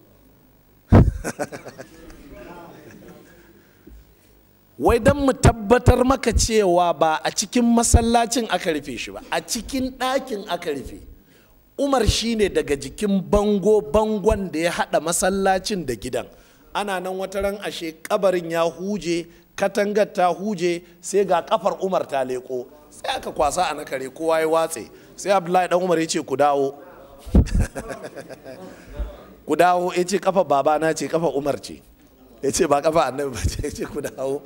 wai don mu tabbatar maka cewa ba a cikin masallacin aka rufe shi ba a cikin ɗakin aka rufe umar shine daga jikin bango bangon da ya haɗa masallacin da gidan ana nan wata ran ashe kabarin ya huje katangar ta huje sai ga kafar umar ta leko sai aka kwasa a nakare kowa ya watse sai abdullahi dan umar ya ce ku dawo ku dawo ya ce kafa babana ce kafa umar ce ya ce ba kafa annabi ba ce ya ce ku dawo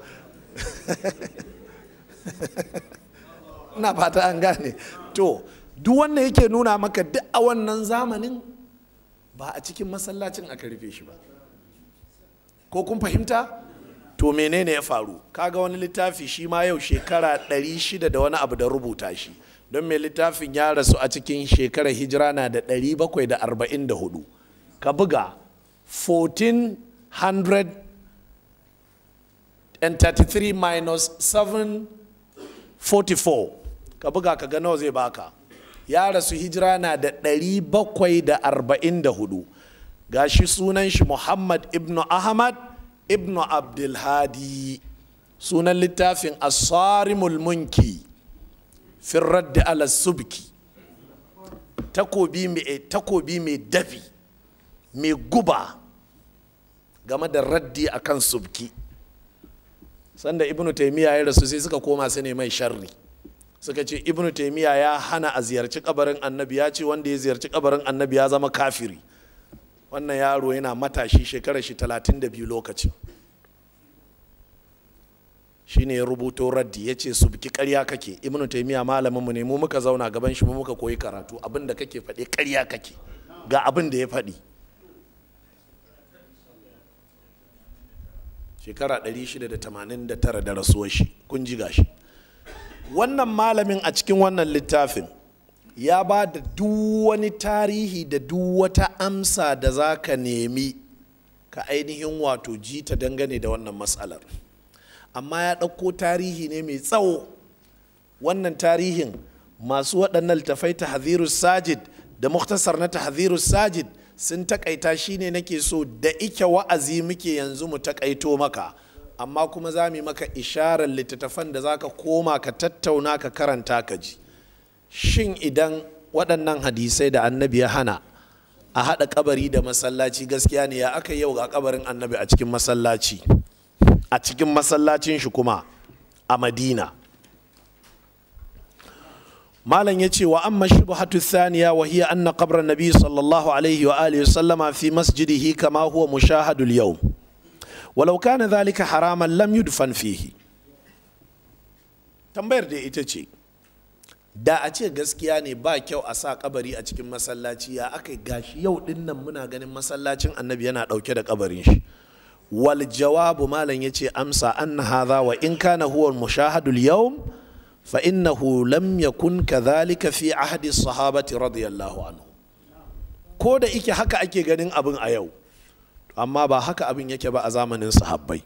na fata an gane to duk wannan yake nuna maka duk a wannan zamanin ba a cikin masallacin aka rufe shi ba ko kun fahimta to menene ya faru kaga wani littafi shi ma yau shekara 600 da wani abu da rubuta shi don mai littafin ya rasu a cikin shekarar hijira na da 744 ka buga 1433 minus 744 ka buga ka ga nawa zai baka ya rasu hijira na da 744 gashi sunan shi muhammad ibnu ahmad ibnu abdulhadi sunan littafin asarimul munki firraddi ala subki takobi mai dafi mai guba game da raddi akan subki sanda ibnu taimiyya ya rasu sai suka koma su ne mai sharri suka ce ibnu taimiyya ya hana a ziyarci kabarin annabi ya ce wanda ya ziyarci kabarin annabi ya zama kafiri wannan yaro yana matashi shekarar shi talatin da biyu lokacin shi ne ya rubuto raddi ya ce su biki karya kake ibnu taimiyya malaminmu ne mu muka zauna gaban shi mu muka koyi karatu abin da kake faɗi karya kake ga abin da ya faɗi shekara 689 da rasuwar shi kun ji gashi wannan malamin a cikin wannan littafin ya ba da duk wani tarihi da duk wata amsa da za ka nemi ka ainihin wato ji ta dangane da wannan matsalar amma ya ɗauko tarihi ne mai tsawo wannan tarihin masu waɗannan littafai ta sajid da muktasar na ta sajid sun takaita shine nake so da ike wa'azi muke yanzu mu takaito maka amma kuma za mu maka isharar littattafan da za ka koma ka tattauna ka karanta ka ji shin idan waɗannan hadisai da annabi ya hana a haɗa kabari da masallaci gaskiya ne ya aka yau ga kabarin annabi a cikin masallaci a cikin masallacin shi kuma a madina malam ya ce wa amma shubhatu thaniya wa hiya anna qabra nabi sallallahu alaihi wa alihi sallama fi masjidihi kama huwa mushahadul yawm walau kana dhalika haraman lam yudfan fihi tambayar da ita ce da a ce gaskiya ne ba kyau a sa kabari a cikin masallaci ya aka gashi yau dinnan muna ganin masallacin annabi yana dauke da kabarin shi wal jawabu malam ya ce amsa anna hadha wa in kana huwa mushahadul yawm fa innahu lam yakun kadhalika fi ahdi sahabati radiyallahu anhu ko da ike haka ake ganin abin a yau amma ba haka abin yake ba a zamanin sahabbai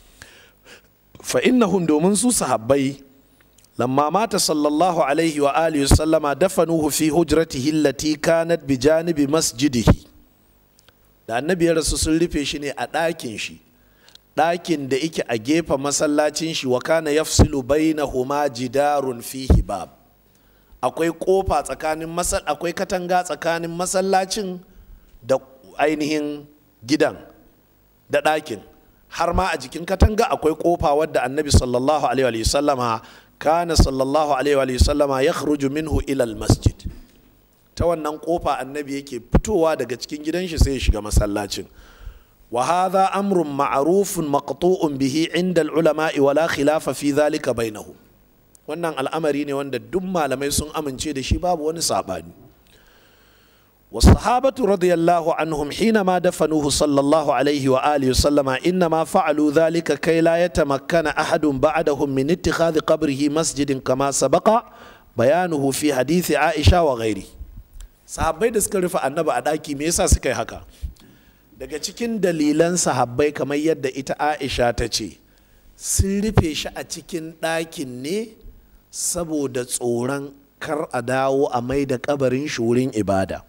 fa innahum domin su sahabbai lamma mata sallallahu alaihi wa alihi sallama dafanuhu fi hujratihi allati kanat bi janibi masjidihi da annabi ya rasu sun rufe shi ne a ɗakin shi ɗakin da ike a gefen masallacin shi wa kana yafsilu bainahuma jidarun fihi bab akwai kofa tsakanin masal akwai katanga tsakanin masallacin da ainihin gidan da ɗakin har ma a jikin katanga akwai kofa wadda annabi sallallahu alaihi wa sallama kana sallallahu alaihi wa sallama ya minhu ilal masjid ta wannan kofa annabi yake fitowa daga cikin gidan shi sai ya shiga masallacin wa hadha amrun ma'rufun maqtu'un bihi inda al-ulama'i wala khilafa fi dhalika bainahum wannan al'amari ne wanda duk malamai sun amince da shi babu wani sabani والصحابة رضي الله عنهم حينما دفنوه صلى الله عليه وآله وسلم إنما فعلوا ذلك كي لا يتمكن أحد بعدهم من اتخاذ قبره مسجد كما سبق بيانه في حديث عائشة وغيره sahabbai da suka rufe annaba a ɗaki me yasa suka yi haka daga cikin dalilan sahabbai kamar yadda ita aisha ta ce sun rufe shi a cikin ɗakin ne saboda tsoron kar a dawo a mai da kabarin shi wurin ibada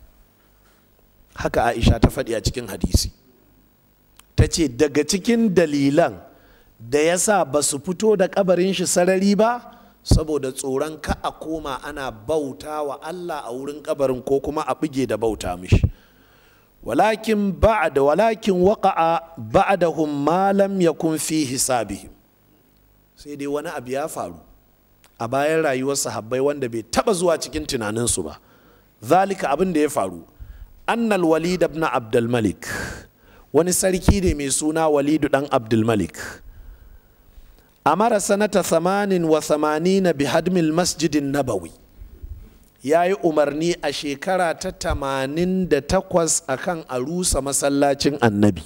haka aisha ta faɗi a cikin hadisi ta ce daga cikin dalilan da ya sa ba su fito da kabarin shi sarari ba saboda tsoron ka a koma ana bauta wa allah a wurin kabarin ko kuma a bige da bauta mishi walakin ba'da walakin waqa'a ba'dahum ma lam yakun fi hisabihim sai dai wani abu ya faru a bayan rayuwar sahabbai wanda bai taba zuwa cikin tunaninsu ba zalika abin da ya faru annal walid ibn abdul malik wani sarki ne mai suna walidu dan abdul malik amara sanata thamanin wa thamanina bi hadmil masjidin nabawi ya yi umarni a shekara ta tamanin da takwas akan a rusa masallacin annabi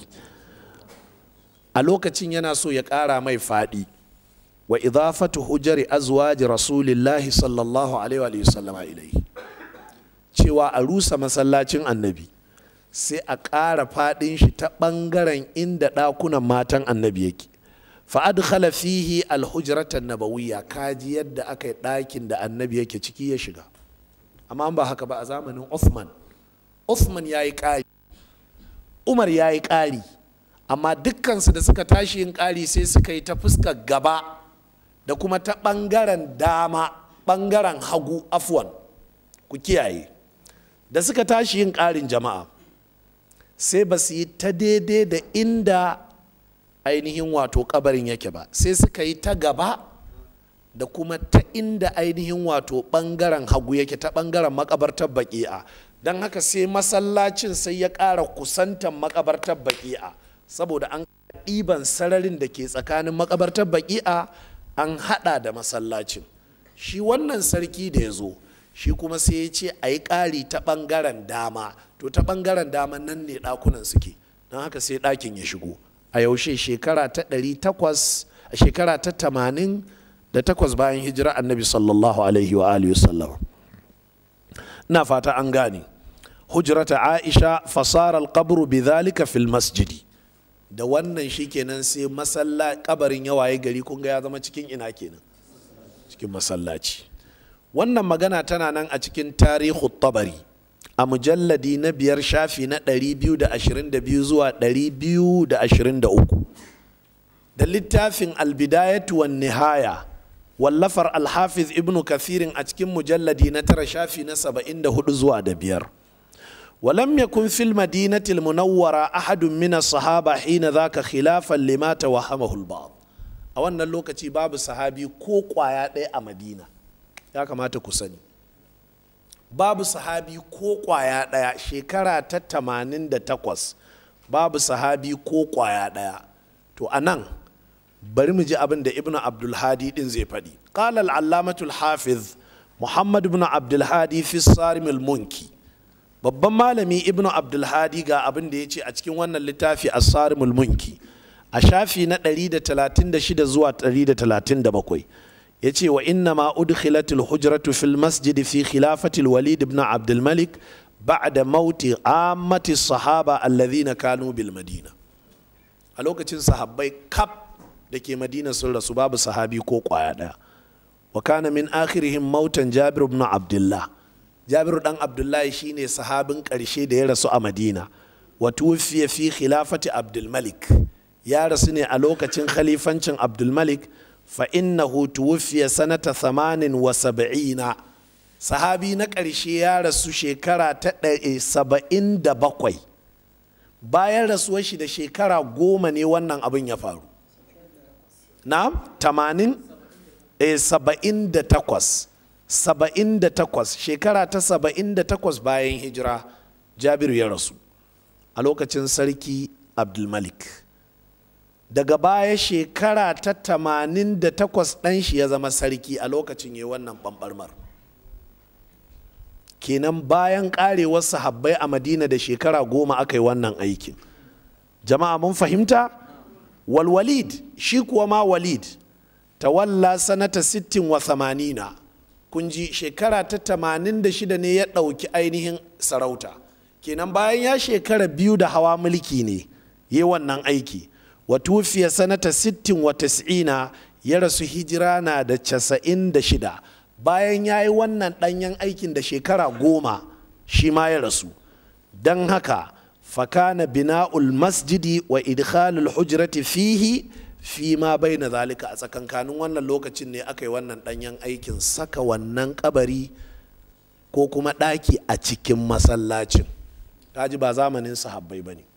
a lokacin yana so ya ƙara mai faɗi wa idafatu hujari azwaji rasulillahi sallallahu alaihi wa sallama ilaihi cewa a rusa masallacin annabi sai a ƙara faɗin shi ta ɓangaren inda ɗakunan matan annabi yake fa'adkhala fihi alhujratan nabawiyya kaji yadda aka yi ɗakin da annabi yake ciki ya shiga amma ba haka ba a zamanin Uthman Uthman ya yi ƙari Umar ya yi ƙari amma dukkansu da suka tashi yin ƙari sai suka yi ta fuskar gaba da kuma ta ɓangaren dama ɓangaren hagu afwan ku kiyaye da suka tashi yin ƙarin jama'a sai ba su yi ta daidai da inda ainihin wato kabarin yake ba sai suka yi ta gaba da kuma ta inda ainihin wato ɓangaren hagu yake ta ɓangaren makabartar baki'a don haka sai masallacin sai ya ƙara kusantan makabartar baki'a saboda an ɗiban sararin da ke tsakanin makabartar baki'a an haɗa da masallacin shi wannan sarki da ya zo shi kuma sai ya ce a yi ƙari ta ɓangaren dama to ta ɓangaren dama nan ne ɗakunan suke don haka sai ɗakin ya shigo a yaushe shekara ta ɗari takwas a shekara ta tamanin da takwas bayan hijira annabi sallallahu alaihi wa alihi wasallam ina fata an gane hujrata aisha fasara alqabru bidhalika fil masjidi da wannan shikenan sai masalla kabarin ya waye gari kun ga ya zama cikin ina kenan cikin masallaci wannan magana tana nan a cikin tarihu tabari a mujalladi na biyar shafi na 222 zuwa 223 da littafin albidayatu wan nihaya wallafar alhafiz ibnu kathirin a cikin mujalladi na tara shafi na 74 zuwa da biyar ولم يكن في المدينة المنورة أحد من الصحابة حين ذاك خلافا لما توهمه البعض a wannan lokaci babu sahabi ko kwaya ɗaya a madina ya kamata ku sani babu sahabi ko kwaya ɗaya shekara ta tamanin da takwas babu sahabi ko kwaya ɗaya to a nan bari mu ji abin da ibnu abdulhadi din zai faɗi qala al-allamatul hafiz muhammad ibn abdulhadi fi sarimil munki babban malami ibnu abdulhadi ga abin da ya ce a cikin wannan littafi asarimul munki a shafi na 136 zuwa 137 ya ce wa inna ma udkhilatul hujratu fil masjid fi khilafatil walid ibn abdulmalik ba'da mauti ammati sahaba alladhina kanu bil madina a lokacin sahabbai kaf da ke madina sun rasu babu sahabi ko kwaya daya wa kana min akhirihim mautan jabir ibn abdullah jabiru dan abdullahi shine sahabin ƙarshe da ya rasu a madina wa tufiya fi khilafati abdulmalik ya rasu ne a lokacin khalifancin abdulmalik fa innahu tuwfiya sanata thamanin wa saba'ina sahabi na ƙarshe ya rasu shekara ta saba'in da bakwai bayan rasuwar shi da shekara goma ne wannan abin ya faru na tamanin saba'in da takwas saba'in da takwas shekara ta saba'in da takwas bayan hijira jabiru ya rasu a lokacin sarki abdulmalik daga baya shekara ta tamanin da takwas ɗan shi ya zama sarki a lokacin ya wannan ɓamɓarmar kenan bayan ƙarewar sahabbai a madina da shekara goma aka yi wannan aikin jama'a mun fahimta walwalid shi kuwa ma walid tawalla sanata sittin wa thamanina kun ji shekara ta tamanin da shida ne ya ɗauki ainihin sarauta kenan bayan ya shekara biyu da hawa mulki ne yi wannan aiki wa tufiya sanata sittin wa tas'ina ya rasu hijira na da casa'in da shida bayan ya yi wannan ɗanyen aikin da shekara goma shi ma ya rasu don haka fakana bina'ul masjidi wa idkhalul hujrati fihi fi ma bai na zalika a tsakankanin wannan lokacin ne aka yi wannan ɗanyen aikin saka wannan kabari ko kuma ɗaki a cikin masallacin ji ba zamanin sahabbai ba ne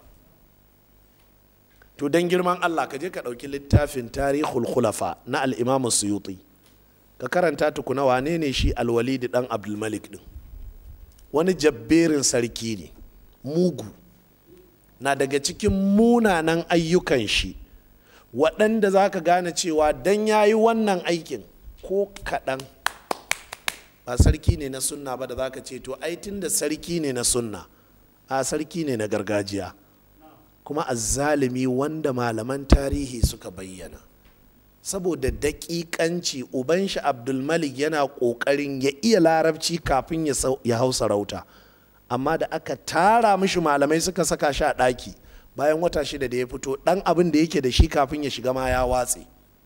to don girman allah ka je ka ɗauki littafin tarihul khulafa na al'imamu suyuti ka karanta tukuna wane ne shi alwalidi ɗan abdulmalik ɗin wani jabberin sarki ne mugu na daga cikin munanan ayyukan shi waɗanda za ka gane cewa dan ya yi wannan aikin ko kaɗan ba sarki ne na sunna ba da za ka ce to ai tun da sarki ne na sunna a sarki ne na gargajiya kuma azzalimi wanda malaman tarihi suka bayyana saboda daƙiƙanci uban shi abdulmalik yana ƙoƙarin ya iya larabci kafin ya hau sarauta amma da aka tara mishi malamai suka saka shi a ɗaki bayan wata shida da ya fito ɗan abin da yake da shi kafin ya shiga ma ya watse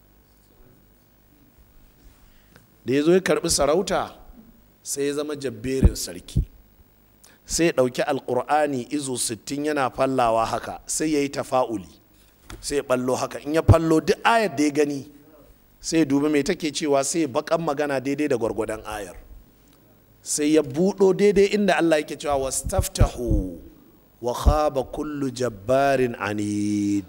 da ya zo ya karɓi sarauta sai ya zama jabberin sarki sai ya ɗauki alƙur'ani izo sittin yana fallawa haka sai ya yi tafa'uli sai ya ɓallo haka in ya fallo duk ayar da ya gani sai ya dubi mai take cewa sai ya baƙan magana daidai da gwargwadon ayar sai ya buɗo daidai inda allah yake cewa wastaftahu wa khaba kullu jabbarin anid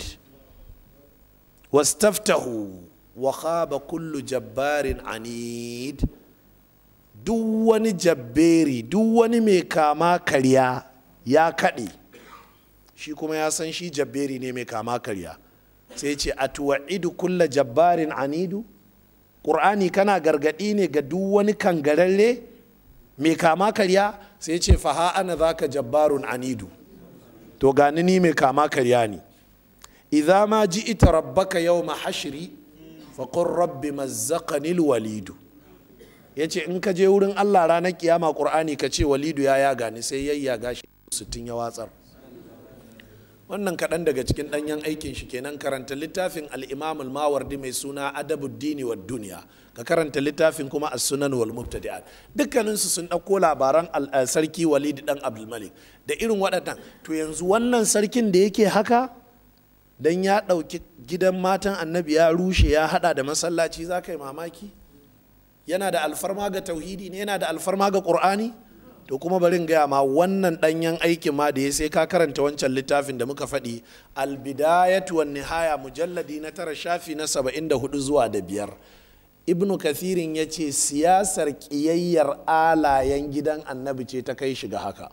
wastaftahu wa khaba kullu jabbarin anid duk wani jabberi duk wani mai kama karya ya kaɗe shi kuma ya san shi jabberi ne mai kama karya sai ce a tuwa'idu kulla jabbarin anidu ƙur'ani kana gargaɗi ne ga duk wani kangararre mai kama karya sai ce faha ana zaka jabbarun anidu to gani ni mai kama karya ne idza ma ji ita rabbaka yau hashri faƙon rabbi mazzaqanil walidu ya ce in ka je wurin allah ranar kiyama ƙur'ani ka ce walidu ya yaga ni sai yayyaga shi sittin ya watsar wannan kaɗan daga cikin ɗanyen aikin shi kenan karanta littafin al'imam mawardi mai suna adabuddini wa duniya ka karanta littafin kuma a sunan wal mubtadi'at dukkaninsu sun ɗauko labaran sarki walidi ɗan abdulmalik da irin waɗannan to yanzu wannan sarkin da yake haka dan ya ɗauki gidan matan annabi ya rushe ya haɗa da masallaci za ka yi mamaki yana da alfarma ga tauhidi ne yana da alfarma ga ƙur'ani to kuma barin gaya ma wannan ɗanyen aikin ma da ya sai ka karanta wancan littafin da muka faɗi albidayatu wan nihaya mujalladi na tara shafi na saba'in da hudu zuwa da biyar ibnu kathirin ya ce siyasar ƙiyayyar alayen gidan annabi ce ta kai shiga haka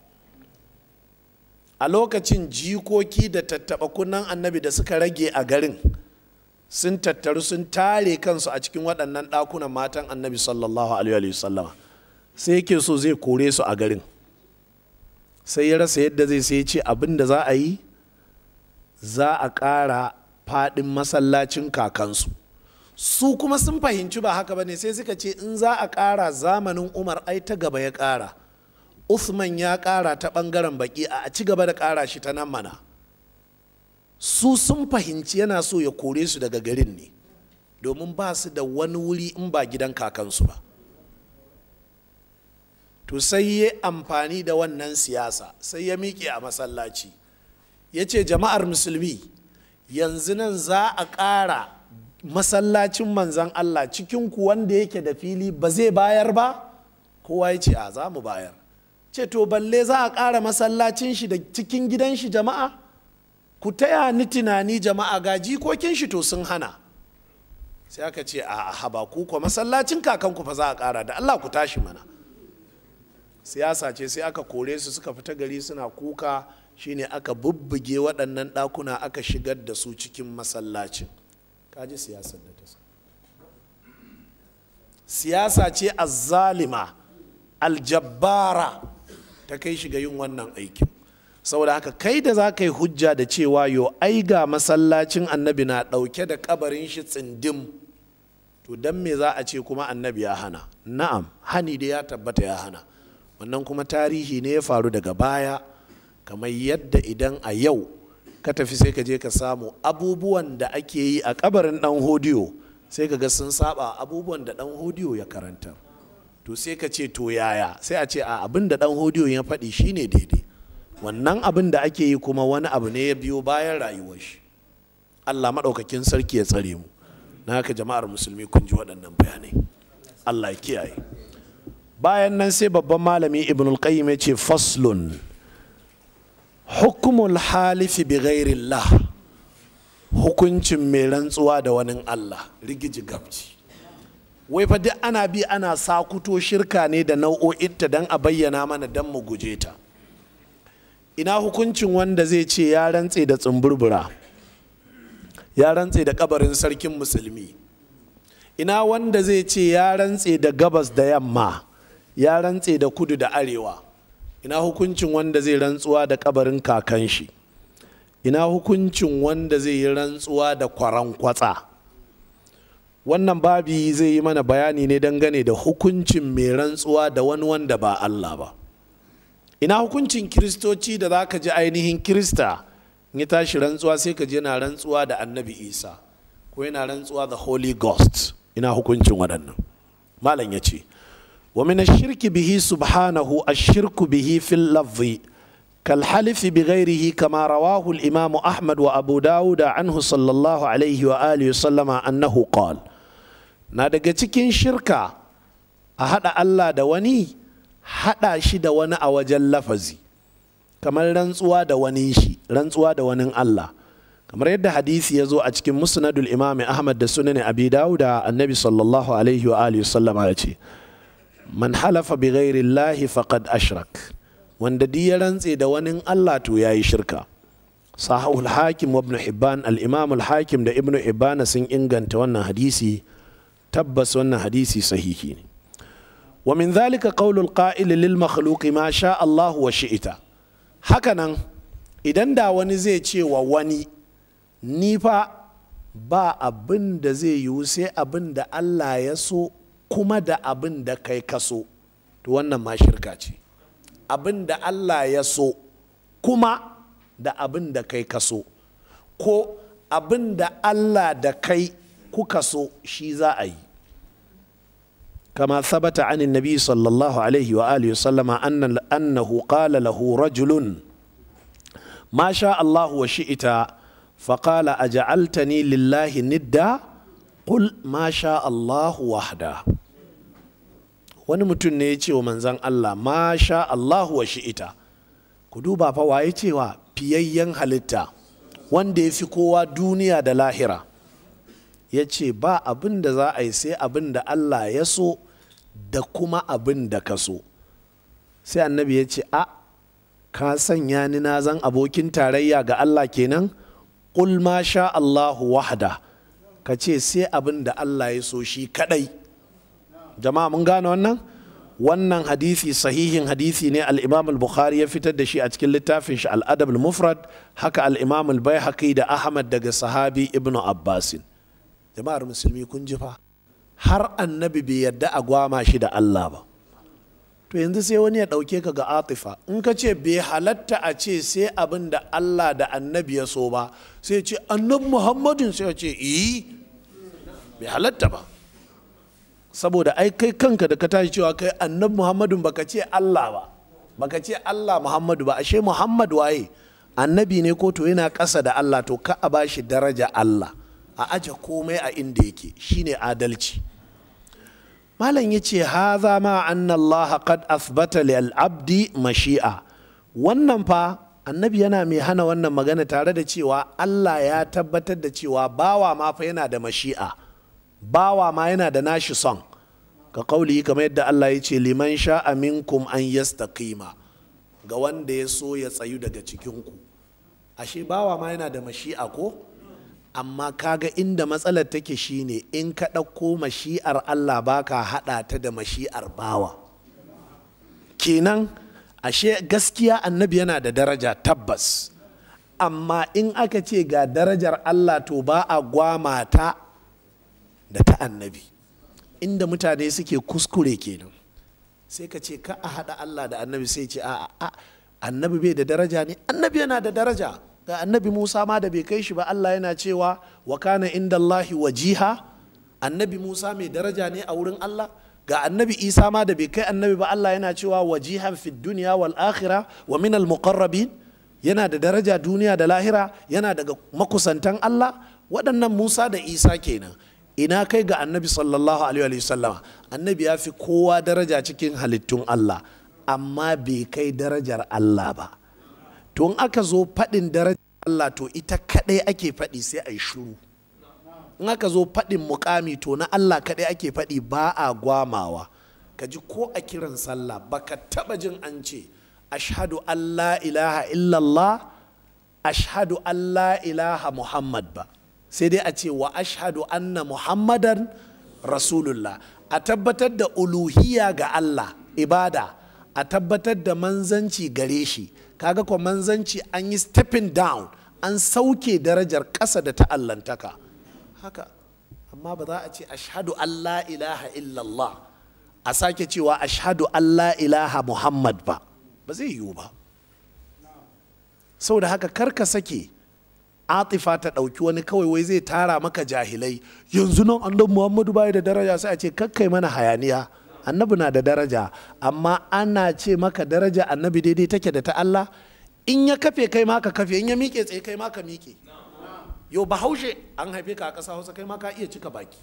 a lokacin jikoki da tattaɓa kunnan annabi da suka rage a garin sun tattaru sun tare kansu a cikin waɗannan ɗakunan matan annabi sallallahu alaihi wasallama sai yake so zai kore su a garin sai ya rasa yadda zai sai ce abin da za a yi za a ƙara faɗin masallacin kakansu su kuma sun fahimci ba haka ba ne sai suka ce in za a ƙara zamanin umar ai ta gaba ya ƙara Uthman ya ƙara ta ɓangaren baƙi a ci gaba da ƙara shi ta nan mana su sun fahimci yana so ya kore su daga garin ne domin ba su da wani wuri in ba gidan kakansu ba to sai ya amfani da wannan siyasa sai ya miƙe a masallaci ya ce jama'ar musulmi yanzu nan za a ƙara masallacin manzan Allah cikin ku wanda yake da fili ba zai bayar ba kowa ya ce a za mu bayar ce to balle za a ƙara masallacin shi da cikin gidan shi jama'a ku taya ni tunani jama'a ga jikokin shi to sun hana sai aka ce a haba ku ko masallacin kakanku fa za a ƙara da Allah ku tashi mana siyasa ce sai aka kore su suka fita gari suna kuka shine aka bubbuge waɗannan ɗakuna aka shigar da su cikin masallacin kaji siyasar da ta siyasa ce azzalima aljabbara ta kai shiga yin wannan aikin saboda haka kai da za ka yi hujja da cewa yo ai ga masallacin annabi na ɗauke da kabarin shi tsindim to don me za a ce kuma annabi ya hana na'am hani da ya tabbata ya hana wannan kuma tarihi ne ya faru daga baya kamar yadda idan a yau ka tafi sai ka je ka samu abubuwan da ake yi a kabarin dan hodiyo sai ka ga sun saba abubuwan da dan hodiyo ya karanta to sai ka ce to yaya sai a ce a abin da dan hodiyo ya faɗi shine daidai wannan abin da ake yi kuma wani abu ne ya biyo bayan rayuwar shi allah maɗaukakin sarki ya tsare mu na haka jama'ar musulmi kun ji waɗannan bayanai allah ya kiyaye bayan nan sai babban malami ibn al-qayyim ya ce faslun hukumul halifi bi ghairillah hukuncin mai rantsuwa da wani allah rigiji gabci wai fa duk ana bi ana sakuto shirka ne da nau'o'inta don a bayyana mana don mu guje ta ina hukuncin wanda zai ce ya rantse da tsumburbura ya rantse da kabarin sarkin musulmi ina wanda zai ce ya rantse da gabas da yamma ya rantse da kudu da arewa ina hukuncin wanda zai rantsuwa da kabarin kakan shi ina hukuncin wanda zai yi rantsuwa da kwaran kwatsa wannan babi zai yi mana bayani ne dangane da hukuncin mai rantsuwa da wani wanda ba Allah ba ina hukuncin kiristoci da za ka ji ainihin kirista ya tashi rantsuwa sai ka je na rantsuwa da annabi isa ko yana rantsuwa da holy ghost ina hukuncin waɗannan malam ya ce ومن الشرك به سبحانه الشرك به في اللفظ كالحلف بغيره كما رواه الإمام أحمد وأبو داود عنه صلى الله عليه وآله وسلم أنه قال نادق cikin shirka a haɗa Allah da wani haɗa shi da wani a wajen lafazi kamar rantsuwa da wani shi rantsuwa da wani Allah kamar yadda hadisi ya zo a cikin musnadul imam Ahmad da sunan Abi Dawud annabi sallallahu alaihi wa alihi sallama ya ce man halafa bi ghairillahi faqad ashrak wanda duk ya rantse da wani Allah to yayi shirka sahihul hakim wa ibn hibban al-imam al-hakim da ibn hibban sun inganta wannan hadisi tabbas wannan hadisi sahihi ne wa min dhalika qawlul qa'il lil makhluqi ma sha Allah wa shi'ita hakanan idan da wani zai ce wa wani ni fa ba abin da zai yiwu sai abin da Allah ya so kuma da abin da kai ka so to wannan ma shirka ce abin da Allah ya so kuma da abin da kai ka so ko abin da Allah da kai kuka so shi za a yi كما ثبت عن النبي صلى الله عليه وآله وسلم أن أنه قال له رجل ما شاء الله وشئت فقال أجعلتني لله ندا قل ما شاء الله وحده wani mutum ne ya ce wa manzan Allah ma sha Allahu wa shi'ita ku duba fa waye cewa fiyayyen halitta wanda ya fi kowa duniya da lahira ya ce ba abin da za a yi sai abin da Allah ya so da kuma abin da ka so sai annabi ya ce a ka sanya ni na zan abokin tarayya ga Allah kenan ƙul ma sha Allahu wahda ka ce sai abin da Allah ya so shi kadai jama'a mun gane wannan wannan hadisi sahihin hadisi ne al-imam al-bukhari ya fitar da shi a cikin littafin shi al-adab al-mufrad haka al-imam al-baihaqi da ahmad daga sahabi ibnu abbasin jama'ar musulmi kun ji fa har annabi bai yadda a gwama shi da Allah ba to yanzu sai wani ya ɗauke ka ga atifa in ka ce bai halatta a ce sai abin da Allah da annabi ya so ba sai ce annabi muhammadin sai ya ce iyi bai halatta ba saboda ai kai kanka da ka tashi cewa kai annabi muhammadin baka ce Allah ba baka ce Allah muhammadu ba ashe muhammad waye annabi ne ko to yana ƙasa da Allah to ka a bashi daraja Allah a aje komai a inda yake shine adalci malam ya ce haza ma anna Allah qad athbata lil abdi mashi'a wannan fa annabi yana mai hana wannan magana tare da cewa Allah ya tabbatar da cewa bawa ma fa yana da mashi'a bawa ma yana da nashi son ka kauli kamar yadda Allah ya ce liman sha'a minkum an yastaqima ga wanda ya so ya tsayu daga cikinku ashe bawa ma yana da mashi'a ko amma kaga inda matsalar take shine in ka ɗauko mashi'ar Allah baka haɗa ta da mashi'ar bawa kenan ashe gaskiya annabi yana da daraja tabbas amma in aka ce ga darajar Allah to ba a gwama ta da ta annabi inda mutane suke kuskure kenan sai ka ce ka a haɗa Allah da annabi sai ce a annabi bai da daraja ne annabi yana da daraja ga annabi musa ma da bai kai shi ba allah yana cewa wa kana inda allahi wajiha annabi musa mai daraja ne a wurin allah ga annabi isa ma da bai kai annabi ba allah yana cewa wajihan fi duniya wal akhira wa min al muqarrabin yana da daraja duniya da lahira yana daga makusantan allah waɗannan musa da isa kenan ina kai ga annabi sallallahu alaihi wa sallama annabi ya fi kowa daraja cikin halittun allah amma bai kai darajar allah ba to in aka zo faɗin darajar Allah to ita kaɗai ake faɗi sai a yi shuru in aka zo faɗin mukami to na Allah kaɗai ake faɗi ba a gwamawa ka ji ko a kiran sallah baka taɓa jin an ce ashhadu Allah ilaha illallah ashhadu Allah ilaha Muhammad ba sai dai a ce wa ashhadu anna Muhammadan rasulullah a tabbatar da uluhiya ga Allah ibada a tabbatar da manzanci gare shi kaga ko manzanci an yi stepping down an sauke darajar ƙasa da ta'allantaka haka amma ba za a ce ashhadu Allah ilaha illallah a sake cewa ashhadu Allah ilaha Muhammad ba ba zai yiwu ba saboda haka karka sake atifa ta ɗauki wani kawai wai zai tara maka jahilai yanzu nan annabi Muhammadu bai da daraja sai a ce kakkai mana hayaniya annabi na da daraja amma ana ce maka daraja annabi daidai take da ta Allah in ya kafe kai ma ka kafe in ya miƙe tsaye kai ma ka miƙe yau bahaushe an haife ka a ƙasa hausa kai ma ka iya cika baki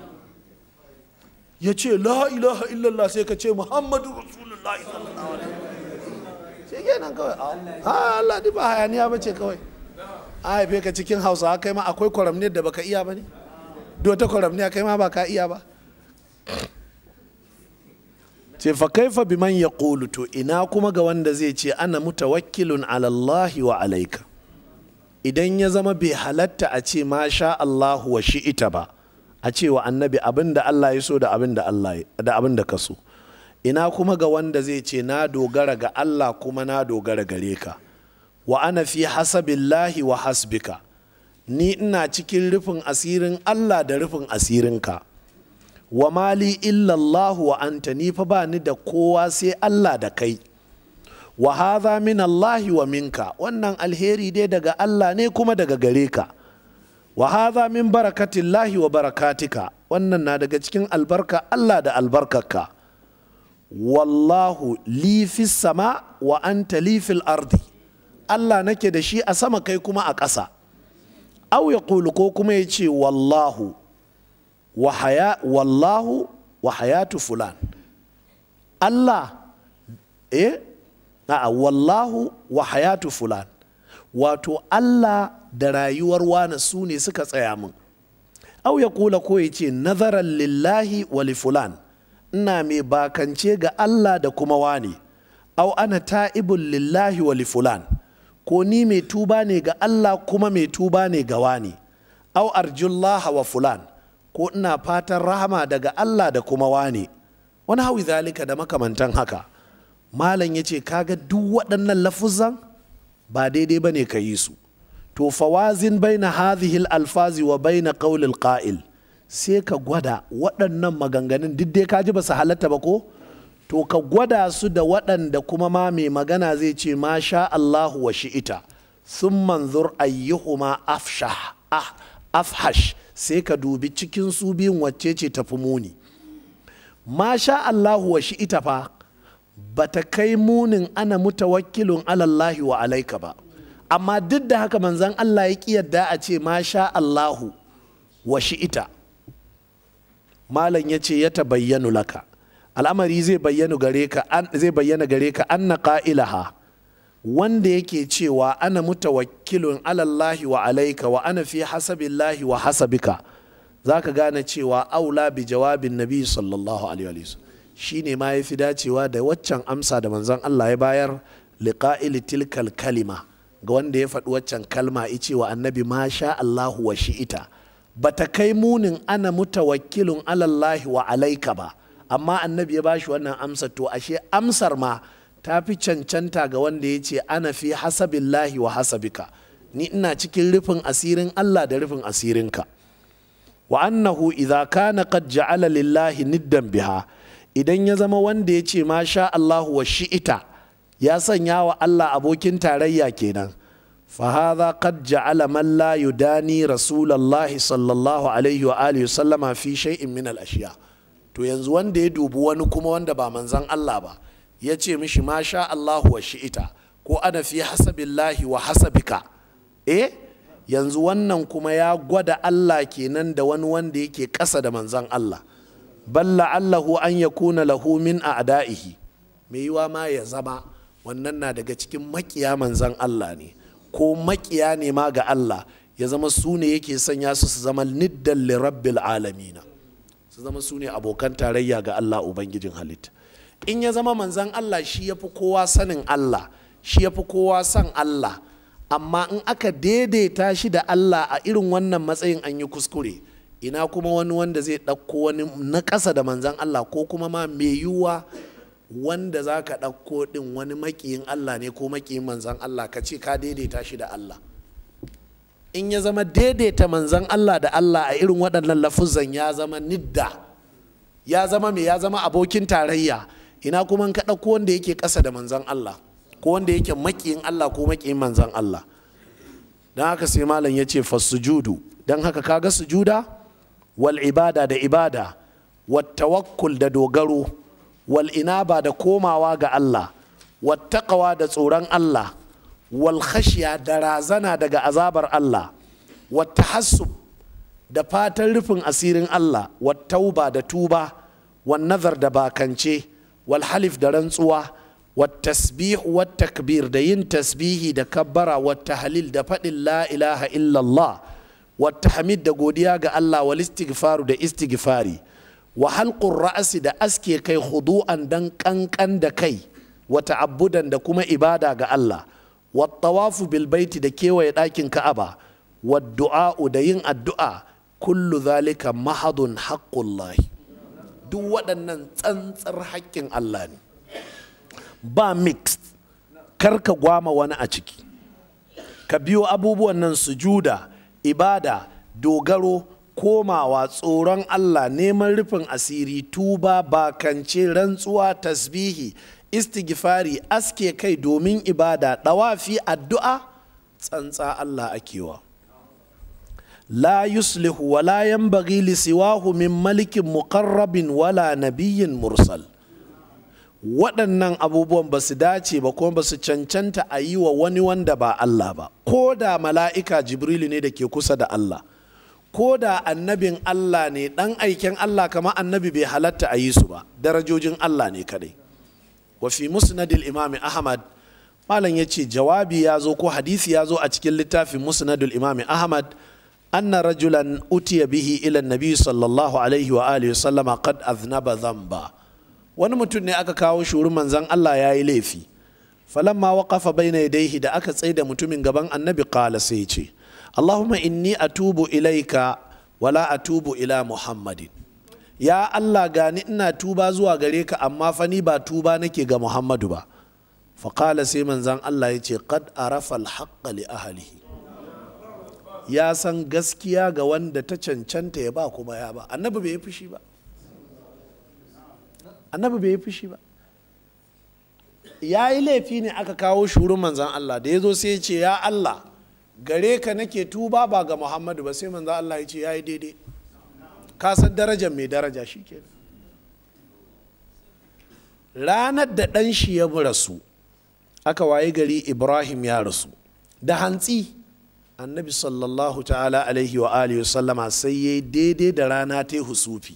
ya ce la ilaha illallah sai ka ce muhammadu rasulullahi sallallahu alaihi sai kenan kawai a Allah ba hayaniya ba ce kawai a haife ka cikin hausa kai ma akwai kwaramniyar da baka iya ba ne dota kwaramniya kai ma ba ka iya ba ce fa kaifa biman ya to ina kuma ga wanda zai ce ana mutawakkilun alallahi wa alaika idan ya zama bai halatta a ce ma sha Allahu wa shi'ita ba a ce wa annabi abin da Allah ya so da abin da Allah da abin da ka so ina kuma ga wanda zai ce na dogara ga Allah kuma na dogara gare ka wa ana fi hasabillahi wa hasbika ni ina cikin rufin asirin Allah da rufin asirinka wa mali illallahu wa anta ni fa ba ni da kowa sai Allah da kai wa hadha min Allahi wa minka wannan alheri dai daga Allah ne kuma daga gare ka wa hadha min barakatillahi wa barakatika wannan na daga cikin albarka Allah da albarkarka wallahu li fis sama wa anta li fil ardi Allah nake da shi a sama kai kuma a ƙasa au ya ko kuma ya ce wallahu wa haya wallahu wa hayatu fulan Allah eh a'a wallahu wa hayatu fulan wato Allah da rayuwar wane su ne suka tsaya min au ya kula ko ya ce nazaran lillahi wa li fulan ina mai bakance ga Allah da kuma wane au ana ta'ibun lillahi wa li fulan ko ni mai tuba ne ga Allah kuma mai tuba ne ga wani au arjullaha wa fulan ko ina fatan rahama daga Allah da kuma wani wani hawi zalika da makamantan haka malam ya ce kaga duk waɗannan lafuzan ba daidai ba ne ka yi su to fawazin baina hadhihi alfazi wa baina qawlil qa'il sai ka gwada waɗannan maganganun duk dai ka ji ba su halatta ba ko to ka gwada su da waɗanda kuma ma mai magana zai ce ma sha Allahu wa shi'ita sun manzur ayyuhuma afshah ah, afhash sai ka dubi cikin su biyun wacce ce tafi muni ma sha Allahu wa shi'ita fa bata kai munin ana mutawakkilun alallahi wa alaika ba amma duk da haka manzan Allah ya ƙi yadda a ce ma sha Allahu wa shi'ita malam ya ce ya tabayyanu laka al'amari zai bayyana gare ka zai bayyana gare ka anna qa'ilaha wanda yake cewa ana mutawakkilun alallahi wa alaika wa ana fi hasabillahi wa hasabika zaka gane cewa aula bi jawabin nabi sallallahu alaihi wa shine ma yafi dacewa da waccan amsa da manzon Allah ya bayar liqa'il tilkal kalima ga wanda ya faɗi waccan kalma ice wa annabi ma sha Allahu wa shi'ita bata kai munin ana mutawakkilun alallahi wa alaika ba amma annabi ya bashi wannan amsa to ashe amsar ma ta fi cancanta ga wanda ya ce ana fi hasabillahi wa hasabika ni ina cikin rufin asirin Allah da rufin asirinka wa annahu idza kana qad ja'ala lillahi niddan biha idan ya zama wanda ya ce ma sha Allahu wa shi'ita ya sanya wa Allah abokin tarayya kenan فهذا قد جعل من لا يداني رسول الله صلى الله عليه وآله وسلم في شيء من الأشياء to yanzu wanda ya dubi wani kuma wanda ba manzan Allah ba ya ce mishi ma sha Allahu wa shi'ita ko ana fi hasabillahi wa hasabika eh yanzu wannan kuma ya gwada Allah kenan da wani wanda yake ƙasa da manzan Allah balla Allahu an yakuna lahu min a'da'ihi me yiwa ma ya zama wannan na daga cikin makiya manzan Allah ne ko makiya ne ma ga Allah ya zama su ne yake sanya su su zama niddan li rabbil alamina su zama su ne abokan tarayya ga Allah ubangijin halitta in ya zama manzan Allah shi ya fi kowa sanin Allah shi ya fi kowa san Allah amma in aka daidaita shi da Allah a irin wannan matsayin an yi kuskure ina kuma wani wanda zai ɗauko wani na ƙasa da manzan Allah ko kuma ma mai yiwuwa wanda za ka ɗauko ɗin wani maƙiyin Allah ne ko maƙiyin manzan Allah ka ce ka daidaita shi da Allah in ya zama daidaita manzan Allah da Allah a irin waɗannan lafuzan ya zama nidda ya zama me ya zama abokin tarayya ina kuma ka ɗauko wanda yake ƙasa da manzan Allah ko wanda yake maƙiyin Allah ko maƙiyin manzan Allah don haka sai malam ya ce fasujudu don haka kaga sujuda wal ibada da ibada wat tawakkul da dogaro wal inaba da komawa ga Allah wattaqawa da tsoron Allah wal khashiya da razana daga azabar Allah wattahassub da fatan rufin asirin Allah wattauba da tuba wan nazar da bakance wal halif da rantsuwa wattasbih wattakbir da yin tasbihi da kabbara wattahlil da faɗin la ilaha illallah wattahmid da godiya ga Allah wal istighfaru da istighfari wa halqur ra'asi da aske kai hudu'an dan kankan da kai wa ta'abbudan da kuma ibada ga Allah wa tawafu bil baiti da kewaye ɗakin Ka'aba wa du'a'u da yin addu'a kullu zalika mahadun haqqullahi duk waɗannan tsantsar haƙƙin Allah ne ba mixed kar ka gwama wani a ciki ka biyo abubuwan nan sujuda ibada dogaro komawa tsoron Allah neman rufin asiri tuba bakance rantsuwa tasbihi istighfari aske kai domin ibada ɗawafi addu'a tsantsa Allah akewa la yuslihu wa la yanbaghi li siwahu min malikin muqarrabin wala nabiyyin mursal waɗannan abubuwan ba su dace ba kuma ba su cancanta a yi wa wani wanda ba Allah ba ko da mala'ika jibrilu ne da ke kusa da Allah ko da annabin Allah ne ɗan aiken Allah kama annabi bai halatta a yi su ba darajojin Allah ne kadai wa fi musnadil imami ahmad malam ya ce jawabi ya zo ko hadisi ya zo a cikin littafin musnadul imami ahmad anna rajulan utiya bihi ila nabi sallallahu alaihi wa alihi sallama qad aznaba dhanba wani mutum ne aka kawo shi wurin manzon Allah ya yi laifi falamma waqafa baina yadayhi da aka tsaida mutumin gaban annabi qala sai ce Allahumma inni atubu ilaika wala atubu ila Muhammadin ya Allah gani ina tuba zuwa gare ka amma fa ni ba tuba nake ga Muhammadu ba faƙala sai manzan Allah ya ce qad arafa alhaqqa li ahlihi ya san gaskiya ga wanda ta cancanta ya ba kuma ya ba annabi bai yi fushi ba annabi bai yi fushi ba ya yi laifi ne aka kawo shurin manzan Allah da ya zo sai ya ce ya Allah gare ka nake tuba ba ga Muhammadu ba sai manzan Allah ya ce ya yi daidai ka san darajar mai daraja shi ke ranar da ɗan shi ya rasu aka waye gari ibrahim ya rasu da hantsi annabi sallallahu ta'ala alaihi wa alihi sallama sai ya yi daidai da rana ta yi husufi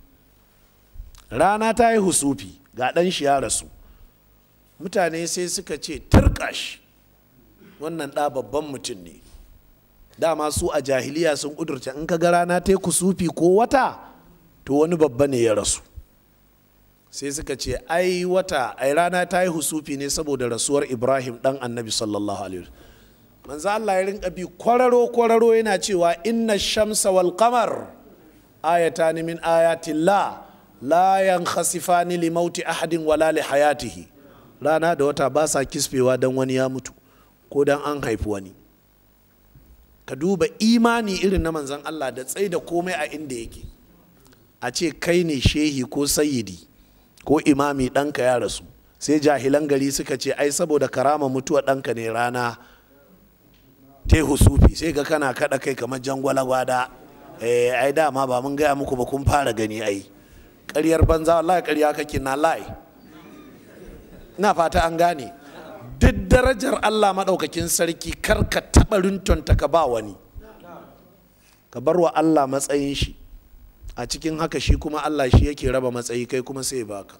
rana ta yi husufi ga ɗan shi ya rasu mutane sai suka ce turkash wannan ɗa babban mutum ne dama su a jahiliya sun ƙudurta in ka ga rana ta yi kusufi ko wata to wani babba ne ya rasu sai suka ce ai wata ai rana ta yi husufi ne saboda rasuwar ibrahim ɗan annabi sallallahu alaihi manzo Allah ya rinka bi kwararo kwararo yana cewa inna shamsa wal qamar ayatan min ayatillah la yankhasifani li mauti ahadin wala li hayatihi rana da wata ba sa kisfewa dan wani ya mutu ko dan an haifi wani ka duba imani irin na manzon Allah da tsai da komai a inda yake a ce kai ne shehi ko sayidi ko imami ɗanka ya rasu sai jahilan gari suka ce ai saboda karama mutuwa ɗanka ne rana te husufi sai ga kana kaɗa kai kamar jangwala gwada eh ai dama ba mun gaya muku ba kun fara gani ai ƙaryar banza wallahi ƙarya kake na lai ina fata an gane duk darajar Allah maɗaukakin sarki kar ka taɓa rintonta ka ba wani ka bar wa Allah matsayin shi a cikin haka shi kuma Allah shi yake raba matsayi kai kuma sai baka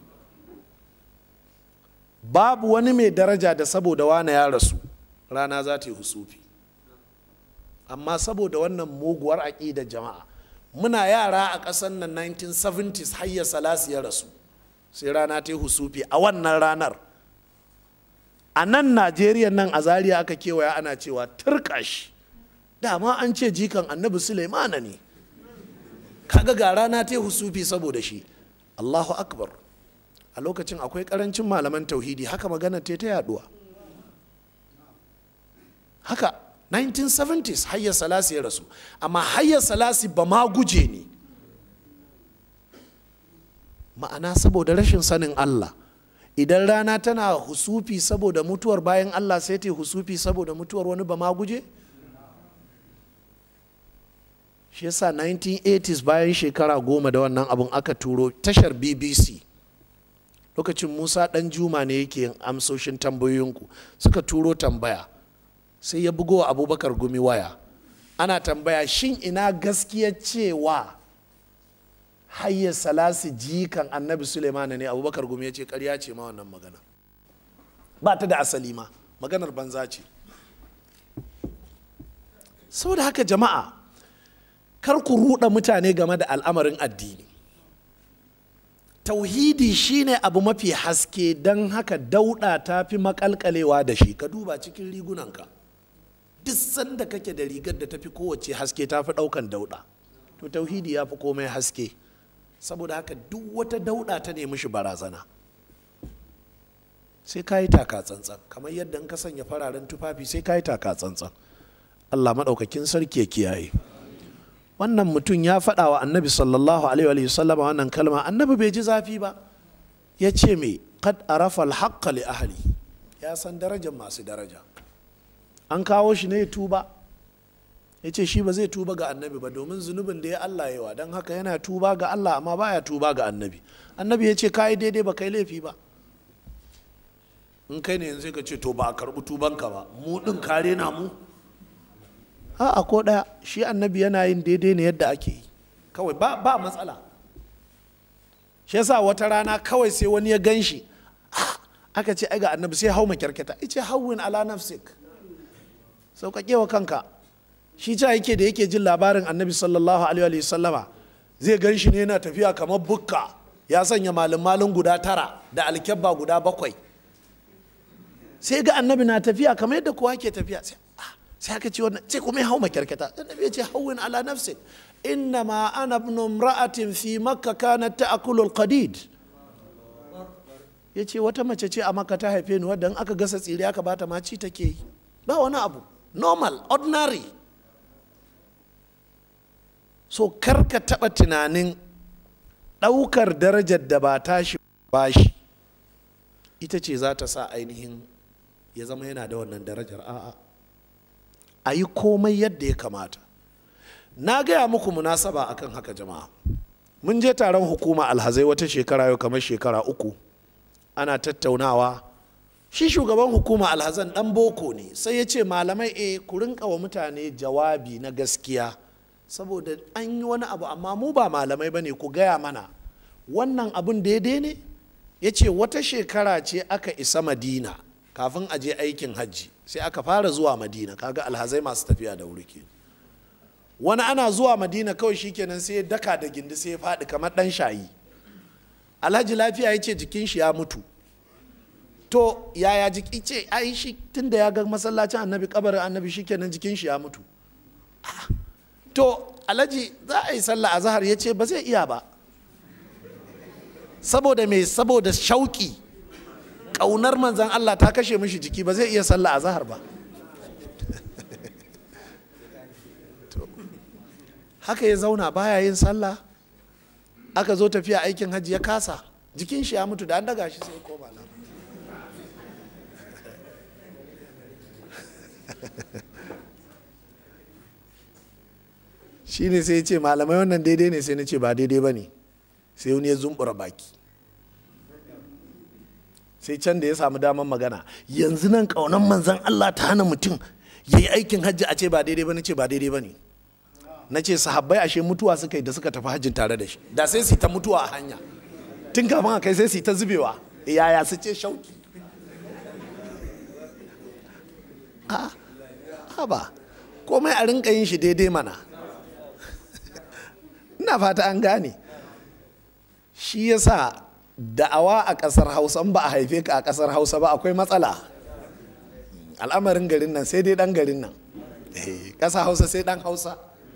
babu wani mai daraja da saboda wane ya rasu rana za ta yi husufi amma saboda wannan muguwar aƙidar jama'a muna yara a ƙasar nan 1970s hayya salasi ya rasu sai rana ta yi husufi a wannan ranar a nan najeriya nan a zariya aka kewaya ana cewa turkash dama an ce jikan annabi suleimana ne kaga ga rana ta husufi saboda shi allahu akbar a lokacin akwai karancin malaman tauhidi haka magana ta ta yaduwa haka 1970s hayya salasi ya rasu amma hayya salasi ba ma guje ne ma'ana saboda rashin sanin allah idan rana tana husufi saboda mutuwar bayan allah sai ta husufi saboda mutuwar wani ba ma guje shi yasa 1980s bayan shekara goma da wannan abun aka turo tashar bbc lokacin musa dan juma ne yake yin amsoshin tambayoyinku suka turo tambaya sai ya bugo abubakar gumi waya ana tambaya shin ina gaskiya cewa hayya salasi jikan annabi suleimana ne abubakar gumi ya ce karya ce ma wannan magana ba ta da asali ma maganar banza ce saboda haka jama'a kar ku ruɗa mutane game da al'amarin addini tauhidi shine abu mafi haske don haka dauɗa ta fi makalkalewa da shi ka duba cikin rigunanka duk sanda kake da rigar da tafi kowace haske ta fi ɗaukan dauɗa to tauhidi ya fi komai haske saboda haka duk wata dauɗa ta nemi shi barazana sai ka yi taka tsantsan kamar yadda in ka sanya fararen tufafi sai ka yi taka tsantsan allah maɗaukakin sarki ya kiyaye wannan mutum ya faɗa wa annabi sallallahu alaihi wasallam wannan kalma annabi bai ji zafi ba ya ce me kad arafa alhaqqa li ahli ya san darajar masu daraja an kawo shi ne ya tuba ya ce shi ba zai tuba ga annabi ba domin zunubin da ya Allah yawa don haka yana tuba ga Allah amma baya tuba ga annabi annabi ya ce ka yi daidai ba kai laifi ba in kai ne yanzu ka ce to ba a karɓi tubanka ba mu ɗin kare na mu a ko ɗaya shi annabi yana yin daidai ne yadda ake yi kawai ba, ba matsala shi yasa wata rana kawai sai wani ya gan shi aka ce ai ga annabi sai hau makyarketa ice hawwin ala nafsik sauƙaƙe wa kanka shi ca yake da yake jin labarin annabi sallallahu alaihi sallama zai gan shi ne yana tafiya kamar bukka ya sanya malin malin guda tara da alkyabba guda bakwai sai ga annabi na tafiya kamar yadda kowa ke tafiya sai aka ce wannan sai kuma ya hau makyarkata annabi ya ce hawwin ala nafsik innama ana ibn imra'atin fi makka kanat ta'kulu al-qadid yace wata mace ce a makka ta haife ni wadda in aka gasa tsire aka bata ma ci take yi ba wani abu normal ordinary so karka taba tunanin ɗaukar darajar da ba tashi bashi ita ce za ta sa ainihin ya zama yana da wannan darajar a'a a yi komai yadda ya kamata na gaya muku munasaba akan haka jama'a mun je taron hukuma alhazai wata shekara yau kamar shekara uku ana tattaunawa shi shugaban hukuma alhazan dan boko ne sai ya ce malamai e ku rinka wa mutane jawabi na gaskiya saboda an yi wani abu amma mu ba malamai ba ne ku gaya mana wannan abun daidai ne ya ce wata shekara ce aka isa madina kafin a je aikin hajji sai aka fara zuwa madina kaga alhazai masu tafiya da wuri kenan wani ana zuwa madina kawai shikenan sai ya daka da gindi sai ya faɗi kamar ɗan shayi alhaji lafiya ya ce jikin shi ya mutu to yaya jiki ce ai shi tun da ya ga masallacin annabi kabarin annabi shikenan jikin shi ya mutu to alhaji za a yi sallah a zahar ya ce ba zai iya ba saboda me saboda shauki ƙaunar manzan allah ta kashe mishi jiki ba zai iya sallah a zahar ba haka ya zauna baya yin sallah aka zo tafiya aikin hajji ya kasa jikin shi ya mutu da an daga shi sai koma nan shi ne sai ya ce malamai wannan daidai ne sai na ce ba daidai ba ne sai wani ya zumbura baki sai can da ya samu damar magana yanzu nan kaunan manzan allah ta hana mutum ya yi aikin hajji a ce ba daidai ba na ce ba daidai ba ne na ce sahabbai ashe mutuwa suka yi da suka tafi hajjin tare da shi da sai su ta mutuwa a hanya tun kafin a kai sai su ta zubewa yaya su ce shauki a ba komai a rinka yin shi daidai mana ina fata an gane shi yasa da'awa a ƙasar hausa ba a haife ka a ƙasar hausa ba akwai matsala al'amarin garin nan sai dai ɗan garin nan ƙasa hausa sai ɗan hausa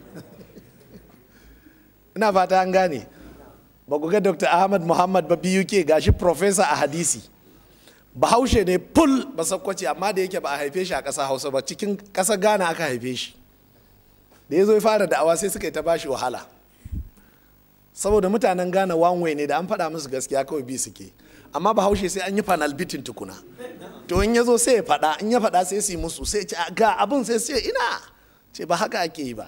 ina fata an gane ba ku ga dr ahmad muhammad ba biyu ke gashi profesa a hadisi bahaushe ne ful ba sakwace amma da yake ba a haife shi a ƙasa hausa ba cikin ƙasa ghana aka haife shi da ya zo ya fara da'awa sai suka yi ta bashi wahala saboda mutanen ghana wanwe ne da an faɗa musu gaskiya kawai bi suke amma bahaushe sai an yi fanal bitin tukuna to in ya zo sai ya faɗa in ya faɗa sai su yi musu sai ce ga abin sai ce ina ce ba haka ake yi ba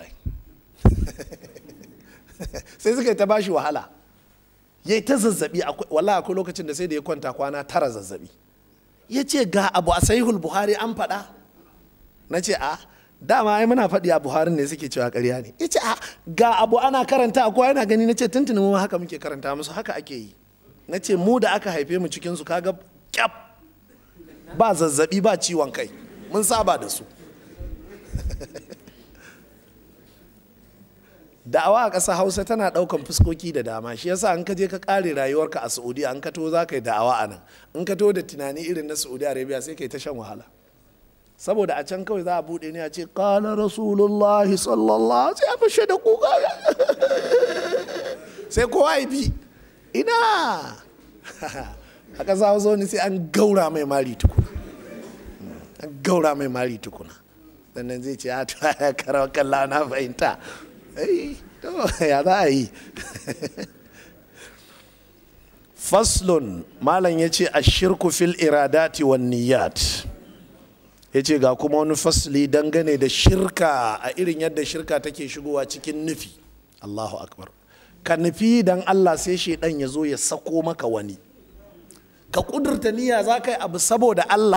sai suka yi ta bashi wahala ya yi ta zazzabi wala akwai lokacin da sai da ya kwanta kwana tara zazzabi ya ce ga abu a sahihul buhari an faɗa na ce a dama ai muna faɗi a buharin ne suke cewa ƙarya ne ya ce a ga abu ana karanta a kowa yana gani na ce tuntuni mu haka muke karanta musu haka ake yi na ce mu da aka haife mu cikinsu kaga kyaf ba zazzabi ba ciwon kai mun saba da su da'awa a ƙasa hausa tana ɗaukan fuskoki da dama shi yasa an ka je ka ƙare rayuwarka a saudiya an ka to za ka yi da'awa a nan in ka to da tunani irin na saudi arabia sai ka yi ta shan wahala saboda a can kawai za a buɗe ne a ce ƙala rasulullahi sallallahu sai a fashe da kuka sai kowa ya bi ina a ƙasa hausa wani sai an gaura mai mari tukuna an gaura mai mari tukuna sannan zai ce a karawa kalla na fahimta ya za a yi faslun malam ya ce a shirku fil iradati wan niyat ya ce ga kuma wani fasli dangane da shirka a irin yadda shirka take shigowa cikin nufi allahu akbar ka nufi dan allah sai shaidan ya zo ya sako maka wani ka kudurta niyya za ka yi abu saboda allah